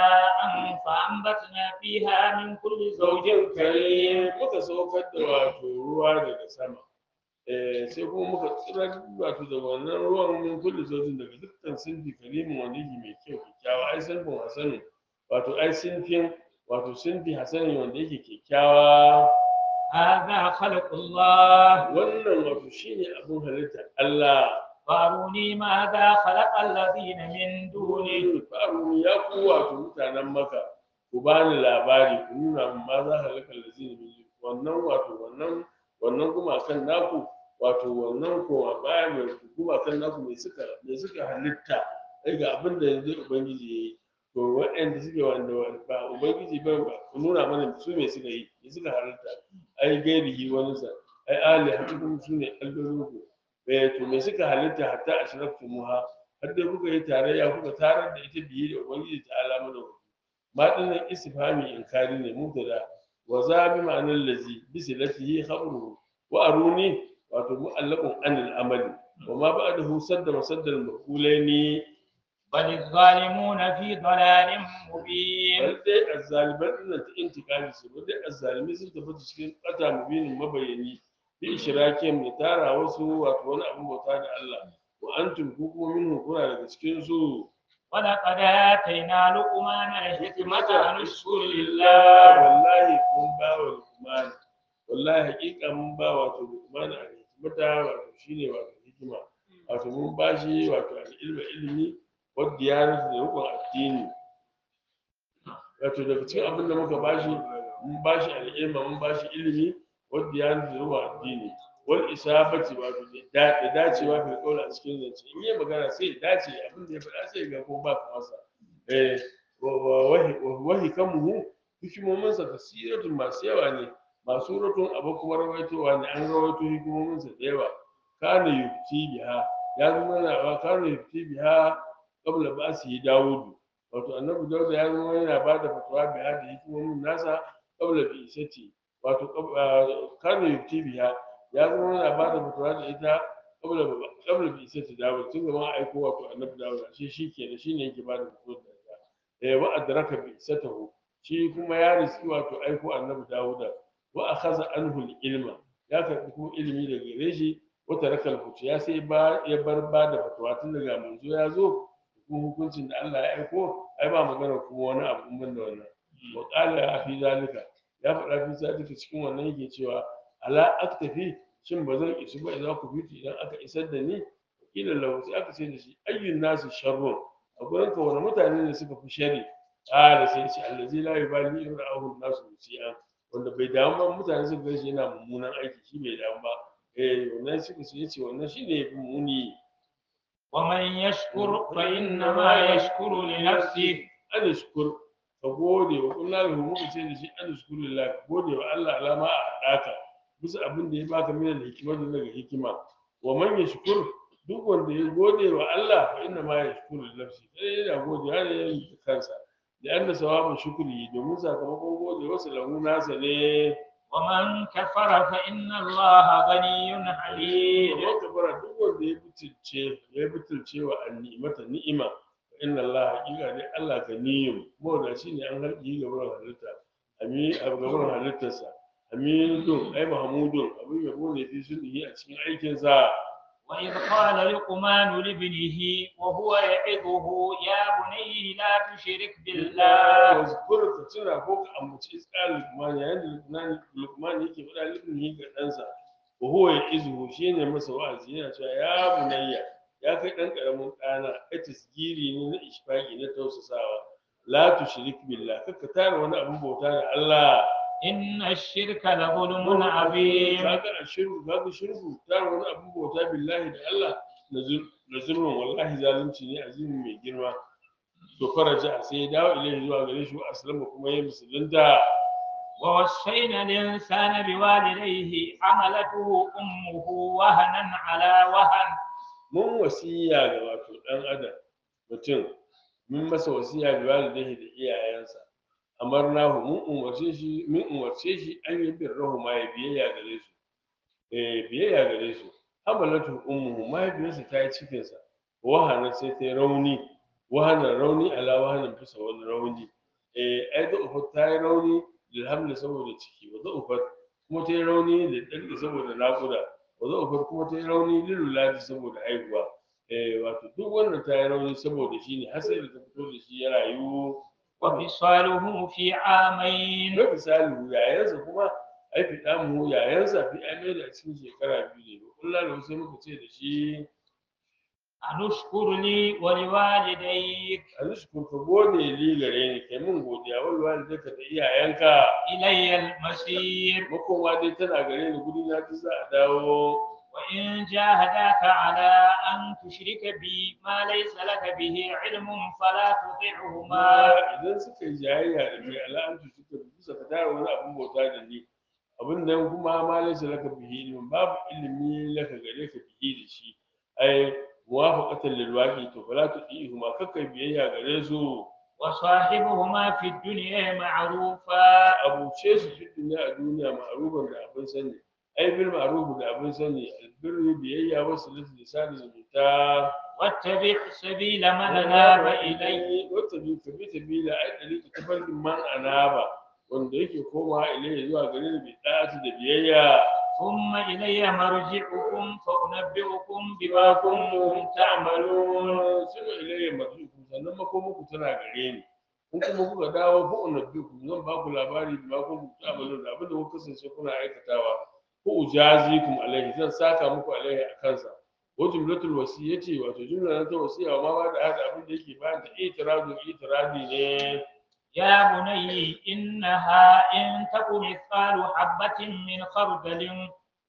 ماء فأنبتنا فيها من كل زوج zaujin كريم kare muka saukar da wato ruwa daga sama eh sai kuma muka tsirar wato da wannan ruwan min kulli zaujin daga dukkan sinfi karimin wanda yake mai kyau kyakkyawa ai sinfin hasanin wato ai sinfin wato sinfi hasanin wanda yake kyakkyawa هذا خلق الله wannan wato shine abin halitta Allah فاروني ماذا خلق الذين من دونه dole faru ya ku wato mutanen maka ku bani labari ku nuna min ma za halaka lazini min wannan wato wannan wannan gumakan naku wato wannan ko baya mai gumakan naku mai suka mai suka halitta ai ga abin da yanzu ubangiji yayi to waɗanda suke wanda ba ubangiji ba ba ku nuna mana su me suka yi me suka halitta ai gairihi wani sa ai ali hatukum sune allolinku eh to me suka halitta hatta ashraftu muha har dai kuka yi tarayya kuka tarar da ita biye da ubangiji ta alama da ku ma dinnan istifhami inkari ne mubtada wa za bi ma'anar lazi bi silatihi khabruhu wa aruni wato mu'allaqun anil amali wa ma ba'dahu sadda masaddal maqulaini بل الظالمون في ضلال مبين bal dai azzaliman dinnan ta intikami su bal dai azzalimi sun tafi cikin kata mubinin mabayani bi ishrakin mai tara wasu wato wani abin bauta da Allah wa antum ku kuma minhu kuna daga cikin su ولقد آتينا لقمان الحكمة أن اشكر lillah لله wallahi mun ba wa lukman wallahi hakika mun ba wato lukman a hikimata wato shine wato hikima wato mun ba shi wato ilmi ilimi wadda ya da rukun addini wato daga cikin abin da muka ba shi mun ba shi al'ilma mun ba shi ilimi wadda ya da rukun addini wal isabati wato da da dacewa fil qawl a cikin zance in yi magana sai ya dace abin da ya faɗa sai ga ko ba masa eh wa wahi wahi kamuhu hikimominsa kasiratun masu yawa ne masu rutun abu kuma rawaitowa ne an rawaito hikimominsa da yawa kana yufti biha ya zama na kana yufti biha qabla ba'si dawudu wato annabi dauda ya zama yana ba da fatawa biha da hikimomin nasa qabla bi'isati wato qab- ah, kana yufti biha ya zama yana ba da fatawa da ita qabla qabla bi'isati dawud tun gaban aiko wato annabi dawud shi shikenan shine yake ba da fatawa da ita eh wa adraka bi'isatahu shi kuma ya riski wato aiko annabi dawuda wa akhadha anhu al-ilma ya karbi kuma ilimi daga gare shi wa taraka al ya sai ba ya bar ba da fatawa tun daga manzo ya zo kuma hukuncin da Allah ya aiko ai ba magana kuma wani abu in banda wannan wa qala fi zalika ya faɗa fi zalika cikin wannan yake cewa ala aktafi shin ba zan isu ba idan ku fiti idan aka isar da ni kila lahu sai aka ce da shi ayyun nasu sharrun a gurin ka wani mutane ne suka fi shari ƙara sai ce allazi la yubali in ra'ahu nasu musi'a wanda bai damu ba mutane suka gaishe yana mummunan aiki shi bai damu ba eh wannan suka ce yace wannan shine yafi muni ومن يشكر فإنما يشكر لنفسه an shukur ka gode wa kullu lahu muka ce da shi an shukuru lillah ka gode wa Allah alama a hadaka bisa abin da ya baka mina da hikimar da daga hikima wa man yashkur duk wanda ya gode wa Allah fa inna ma yashkuru li nafsi sai yana gode har ya yi kansa da anna sawabu shukri domin sakamakon gode wasu lahu nasa ne ومن كفر فإن الله غني حليم Kamar kafara duk wanda ya butulce ya butulce wa ni'imata ni'ima fa inna Allah haƙiƙa ne Allah ganiyun mawada shi ne an harki ga wurin halitta ami a gaban halittarsa aminun ai mahmudun abin yabo ne fi sulhi a cikin aikinsa وإذ قال لقمان لابنه وهو يعظه يا بني لا تشرك بالله wazkur ka tuna ko ka ambaci iskal lukman yayin da lukman lukman yake faɗa libnihi ga ɗansa wa huwa ya'izuhu shine masa wa'azi yana cewa ya bunayya ya kai dan karamin ɗana a tasgiri ne na ishfaqi na tausasawa la tushrik billah kaka tara wani abin bauta da Allah إن الشرك لظلم عظيم kaga a shirku kaga shirku tara wani abin bauta billahi da Allah na zul- na zulmun wallahi zalunci ne azimin mai girma to faraja sai ya dawo ilai zuwa gare shi wa aslama kuma ya musulunta ووصينا الإنسان بوالديه حملته أمه وهنا على وهن mun wasiya ga wato dan adam mutum mun masa wasiya ga walidai da iyayensa amarnahu mun umarce shi mun umarce shi an yi birrahu ma ya biyayya gare su eh biyayya gare su hamalatu ummuhu mahaifiyarsa ta yi cikinsa wahana sai ta yi rauni wahana rauni ala wahanin bisa wani rauni eh ai da ufa ta yi rauni lilhamli saboda ciki wa da ufa kuma ta yi rauni da ɗanɗa saboda naƙuda wa da ufa kuma ta yi rauni liluladi saboda haihuwa eh wato duk wannan ta yi rauni saboda shi ne har sai da ta fito da shi ya rayu وفصاله في عامين na misali yayansa kuma ai fi damu yayansa fi amai da cikin shekara biyu ne kullum da sai muka ce da shi أن اشكر لي ولوالديك a zuci kun ka gode li gare ni kai mun godiya wal walidaka da iyayenka إلي المصير makowa dai tana gare ni guri na ta za a dawo وإن جاهداك على أن تشرك بي ما ليس لك به علم فلا تطعهما kuma idan suka yi jayayya da kai ala'antu suka bisa ka tara wani abin bauta da ni abin nan kuma ma laysa laka bihi ilmin babu ilimi laka gare ka bihi da shi ai muwafaqatan lil waqi to fala tudihuma kakka biyayya gare su وصاحبهما في الدنيا معروفا abuce su fi duniya a duniya ma'arufan da abin sani ai bil ma'ruf da abin sani albirru biyayya wasu lisan zumunta واتبع سبيل من أناب إلي wata bi ka bi sabila ai dari ta tafarkin man anaba wanda yake koma ilayya zuwa gare ni bi da'ati da biyayya ثم إلي مرجعكم فأنبئكم بما bima كنتم kuntum تعملون ta'malun sunu ilayya marji'ukum sannan makomanku tana gare ni in kuma kuka dawo fa unabbikum zan ba ku labari bima kuntum ta'malun da abin da kuka kasance kuna aikatawa ko ujazikum alaihi zan saka muku alaihi a kansa wa jumlatul wasiyati wato jumla na ta wasiya ma ba da hada abin da yake bayan ta itiradu itiradi ne يا بني إنها إن تك مثقال حبة من خردل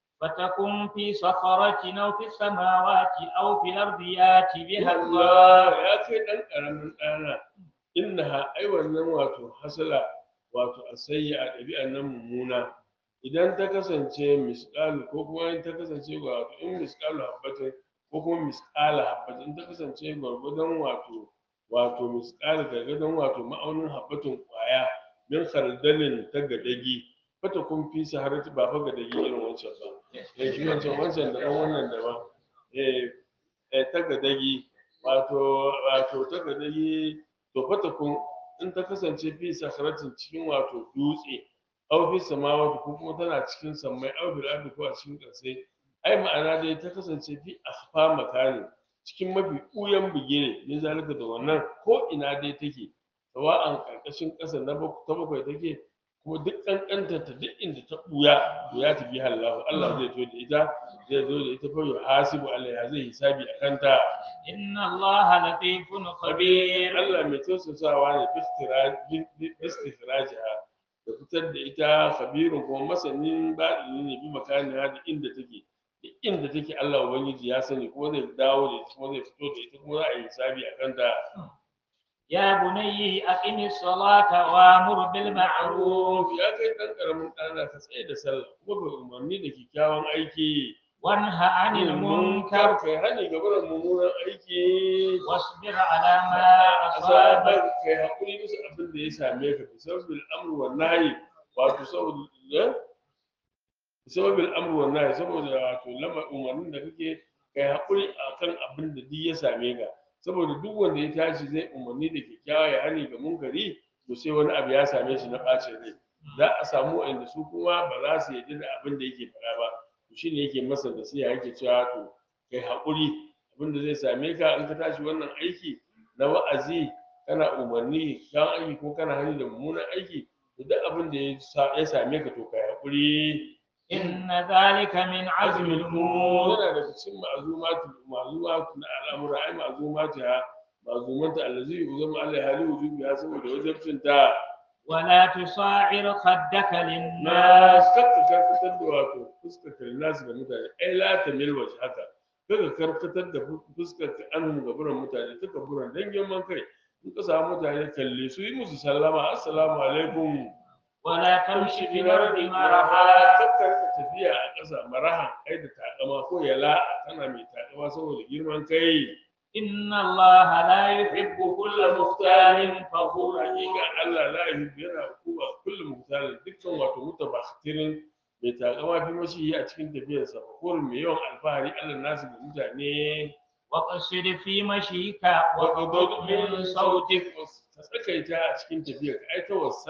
فتكن في صخرة أو في السماوات أو في الأرض يات بها الله Allah ya kai ɗan ƙaramin ɗana innaha ai wannan wato hasala wato asayya a ɗabi'an nan mummuna idan ta kasance misƙalu ko kuma in ta kasance wato in misƙalu habbatin ko kuma misƙala habbatin in ta kasance gwargwadon wato wato misƙala gargadon wato ma'aunin habbatin ƙwaya min khardalin ta gadagi fata kun fi saharati ba fa gadagi irin wancan ba eh shi wancan wancan da ɗan wannan daban eh eh ta gadagi wato wato ta gadagi to fata kun in ta kasance fi sakaratin cikin wato dutse aw fi samawati ko kuma tana cikin sammai aw fil ardi ko a cikin ƙasai ai ma'ana dai ta kasance fi akhfa makani cikin mafi ɓuyan bigire ne zalika da wannan ko ina dai take sawa'an ƙarƙashin ƙasa na bak- ta bakwai take kuma duk ƙanƙantar ta duk inda ta ɓuya to ya tafi hallahu Allah zai to da ita zai zo da ita fa yuhasibu alaiha zai hisabi a kanta إن الله لطيف خبير Allah mai tausasawa ne bistifirajiha da fitar da ita khabirun kuma masanin baɗini ne bi makaniya da inda take da inda take Allah ubangiji ya sani kuma zai dawo da ita kuma zai fito da ita kuma za a yi hisabi a kanta يا بني أقم الصلاة وأمر بالمعروف ya kai ɗan ƙaramin ɗana ka tsaye da sallah kuma ka umarni da kyakkyawan aiki وانه عن المنكر kai hani ga barin mummunan aiki واصبر على ما azabar أصابك kai haƙuri bisa abin da ya same ka bi sababil amru wan nahyi wato saboda bi sababil amru wan nahyi saboda wato lama umarnin da kake kai haƙuri akan abin da duk ya same ka saboda duk wanda ya tashi zai umarni da kyakkyawa ya hani ga munkari to sai wani abu ya same shi na ɓacin rai za a samu wanda su kuma ba za su yarda da abin da yake faɗa ba to shine yake masa nasiha yake cewa to kai haƙuri abin da zai same ka in ka tashi wannan aiki na wa'azi kana umarni kyan aiki ko kana hani da mummunan aiki to duk abin da ya sa- ya same ka to kai haƙuri إن ذلك من عزم الأمور yana daga cikin ma'azumatu ma'azumatu na al'amura ai ma'azumatu ha ma'azumanta allazi yuzama alai hali wujubi ya saboda wajibcin ta ولا تصاعر خدك na للناس kakka karkatar da wato fuskar nasu da mutane ai la ta milwa haka kaga karkatar da fuskar ka an gaburan mutane ta gaburan dan girman kai in ka samu mutane kalle su yi musu sallama assalamu alaikum ولا تمشي في الأرض maraha مرحا kakkar ka tafiya a ƙasa maraha ai da takama ko yala tana mai takama saboda girman kai إن الله لا يحب كل مختال فخور hakika Allah la yuhibbu yana kuma kullum mutane dukkan wato mutabakhirin mai takama fi mashi a cikin tafiyarsa ko mai yawan alfahari Allah nasu da mutane وقصد في مشيك وغضض من صوتك ka tsakaita a cikin tafiyar ka ai ta wasa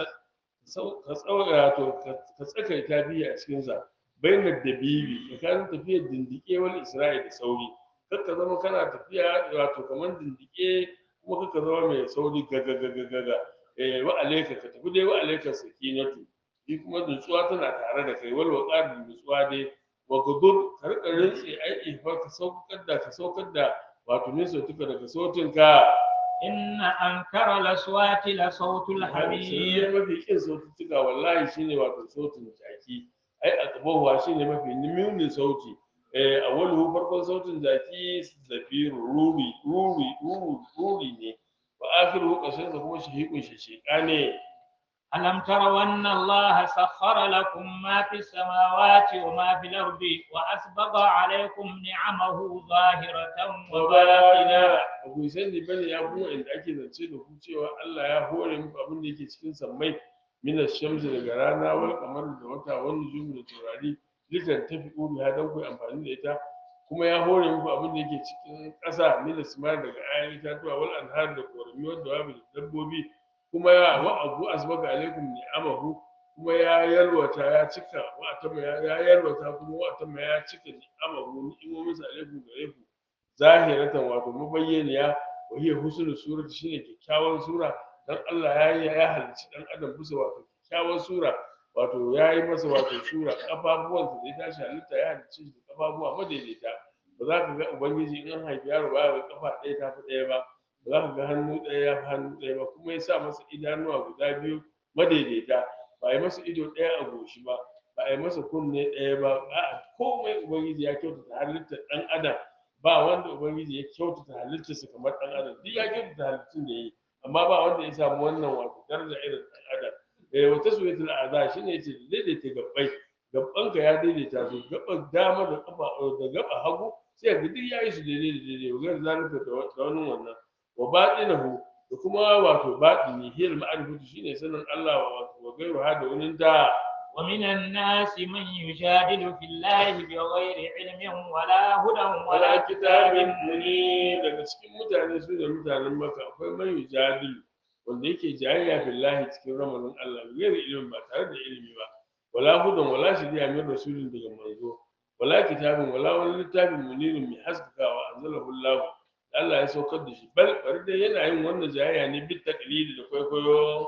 ka tsawaya to ka tsakaita biyu a cikin sa bainar da bibi tsakanin tafiyar dindike wal isra'i da sauri kar ka zama kana tafiya wato kamar dindike kuma kar ka zama mai sauri gaga gaga gaga eh wa alayka ka tafi dai wa alayka sakinatu shi kuma nutsuwa tana tare da kai wal waqar da nutsuwa dai wa gudur ka rika rintsi ai ifa ka saukar da ka saukar da wato ne sautuka daga sautinka إن أنكر الأصوات لصوت sai الحمير mafi kin saututtuka wallahi shine wato sautin jaki ai akabawa shine mafi munin sauti eh awwalu farkon sautin jaki zafiru ruri ruri ruri ruri ne wa akhiru kashin sa kuma shihikun shishika ne ألم تروا أن الله سخر لكم ما في السماوات وما في الأرض وأسبغ عليكم نعمه ظاهرة wa وباطنة ba ku sani bane ya kuma inda ake zance da ku cewa Allah ya hore muku abin da yake cikin sammai min shamsi daga rana wal kamar da wata wani nujum da taurari litan tafi uru ya dan ku amfani da ita kuma ya hore muku abin da yake cikin ƙasa min simar daga ayan itatuwa wal anhar da korami wanda wa da dabbobi kuma ya wa abu asbaka alaikum ni'amahu kuma ya yalwata ya cika wa atama ya ya yalwata kuma wa atama ya cika ni'amahu ni'imomin sa alaikum gare ku zahiratan wato mabayyaniya wa hiya husnul surati shine kyakkyawan sura dan Allah ya yi ya halicci dan adam bisa wato kyakkyawan sura wato ya yi masa wato sura kafafuwan da ya tashi halitta ya halicci shi da kafafuwa madaidaita ba za ka ga ubangiji in an haifi yaro ba ya ga kafa ɗaya ta fi ɗaya ba ba za ka ga hannu ɗaya ya fi hannu ɗaya ba kuma ya sa masa idanuwa guda biyu madaidaita ba a yi masa ido ɗaya a goshi ba ba a yi masa kunne ɗaya ba a'a komai ubangiji ya kyautata halittar ɗan adam ba wanda ubangiji ya kyautata halittarsa kamar ɗan adam duk ya kyautata halittun da ya yi amma ba wanda ya samu wannan wato daraja irin ɗan adam eh wata suwatul aza shine yace daidaita gabbai gabbanka ya daidaita su gaban dama da kafa da gaba hagu sai ga duk yayi su daidai da daidai wa gar zalika da wa- da wani wannan wa batinahu da kuma wato batini hiyal ma'rifatu shine sanin Allah wa wato wa gairu hada wani da ومن الناس من يجادل في الله بغير علم ولا هدى wala ولا kitabin كتاب muni daga cikin mutane su da mutanen maka akwai man yujadilu wanda yake jayayya billahi cikin ramadan Allah gairi ilimin ba tare da ilimi ba wala hudan wala shiriya min rasulin daga manzo wala kitabin wala wani littafin munirin mai haskakawa anzalahu Allah da Allah ya saukar da shi bal bari dai yana yin wannan jayayya ne bit taqlidi da kwaikwayo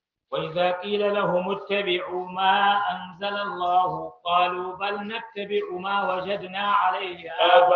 وإذا قيل لهم اتبعوا ما أنزل الله قالوا بل نتبع ما وجدنا عليه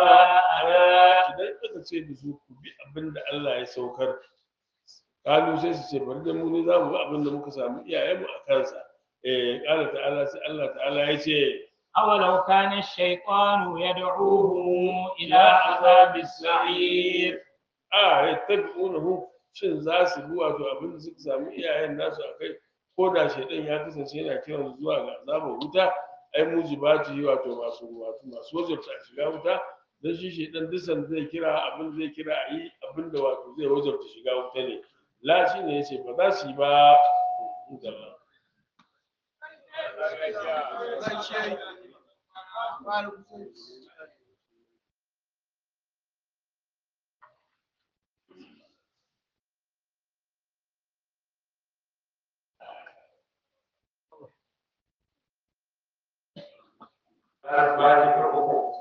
آباءنا idan aka ce da su ku bi abin da Allah ya saukar kalu sai su ce bari da mu ne za mu bi abin da muka samu iyayenmu a kansa eh kala ta'ala sai Allah ta'ala ya ce أولو كان الشيطان يدعوهم إلى عذاب السعير a ya tabi'unahu shin za su bi wato abin da suka samu iyayen nasu a kai ko da shaidan ya kasance yana kiran su zuwa ga azabar wuta ai mujibati wato masu wato masu wajabta a shiga wuta dan shi shaidan dusan zai kira abin zai kira a yi abin da wato zai wajabta shiga wuta ne la shi ne yace ba za su yi ba الفاتحة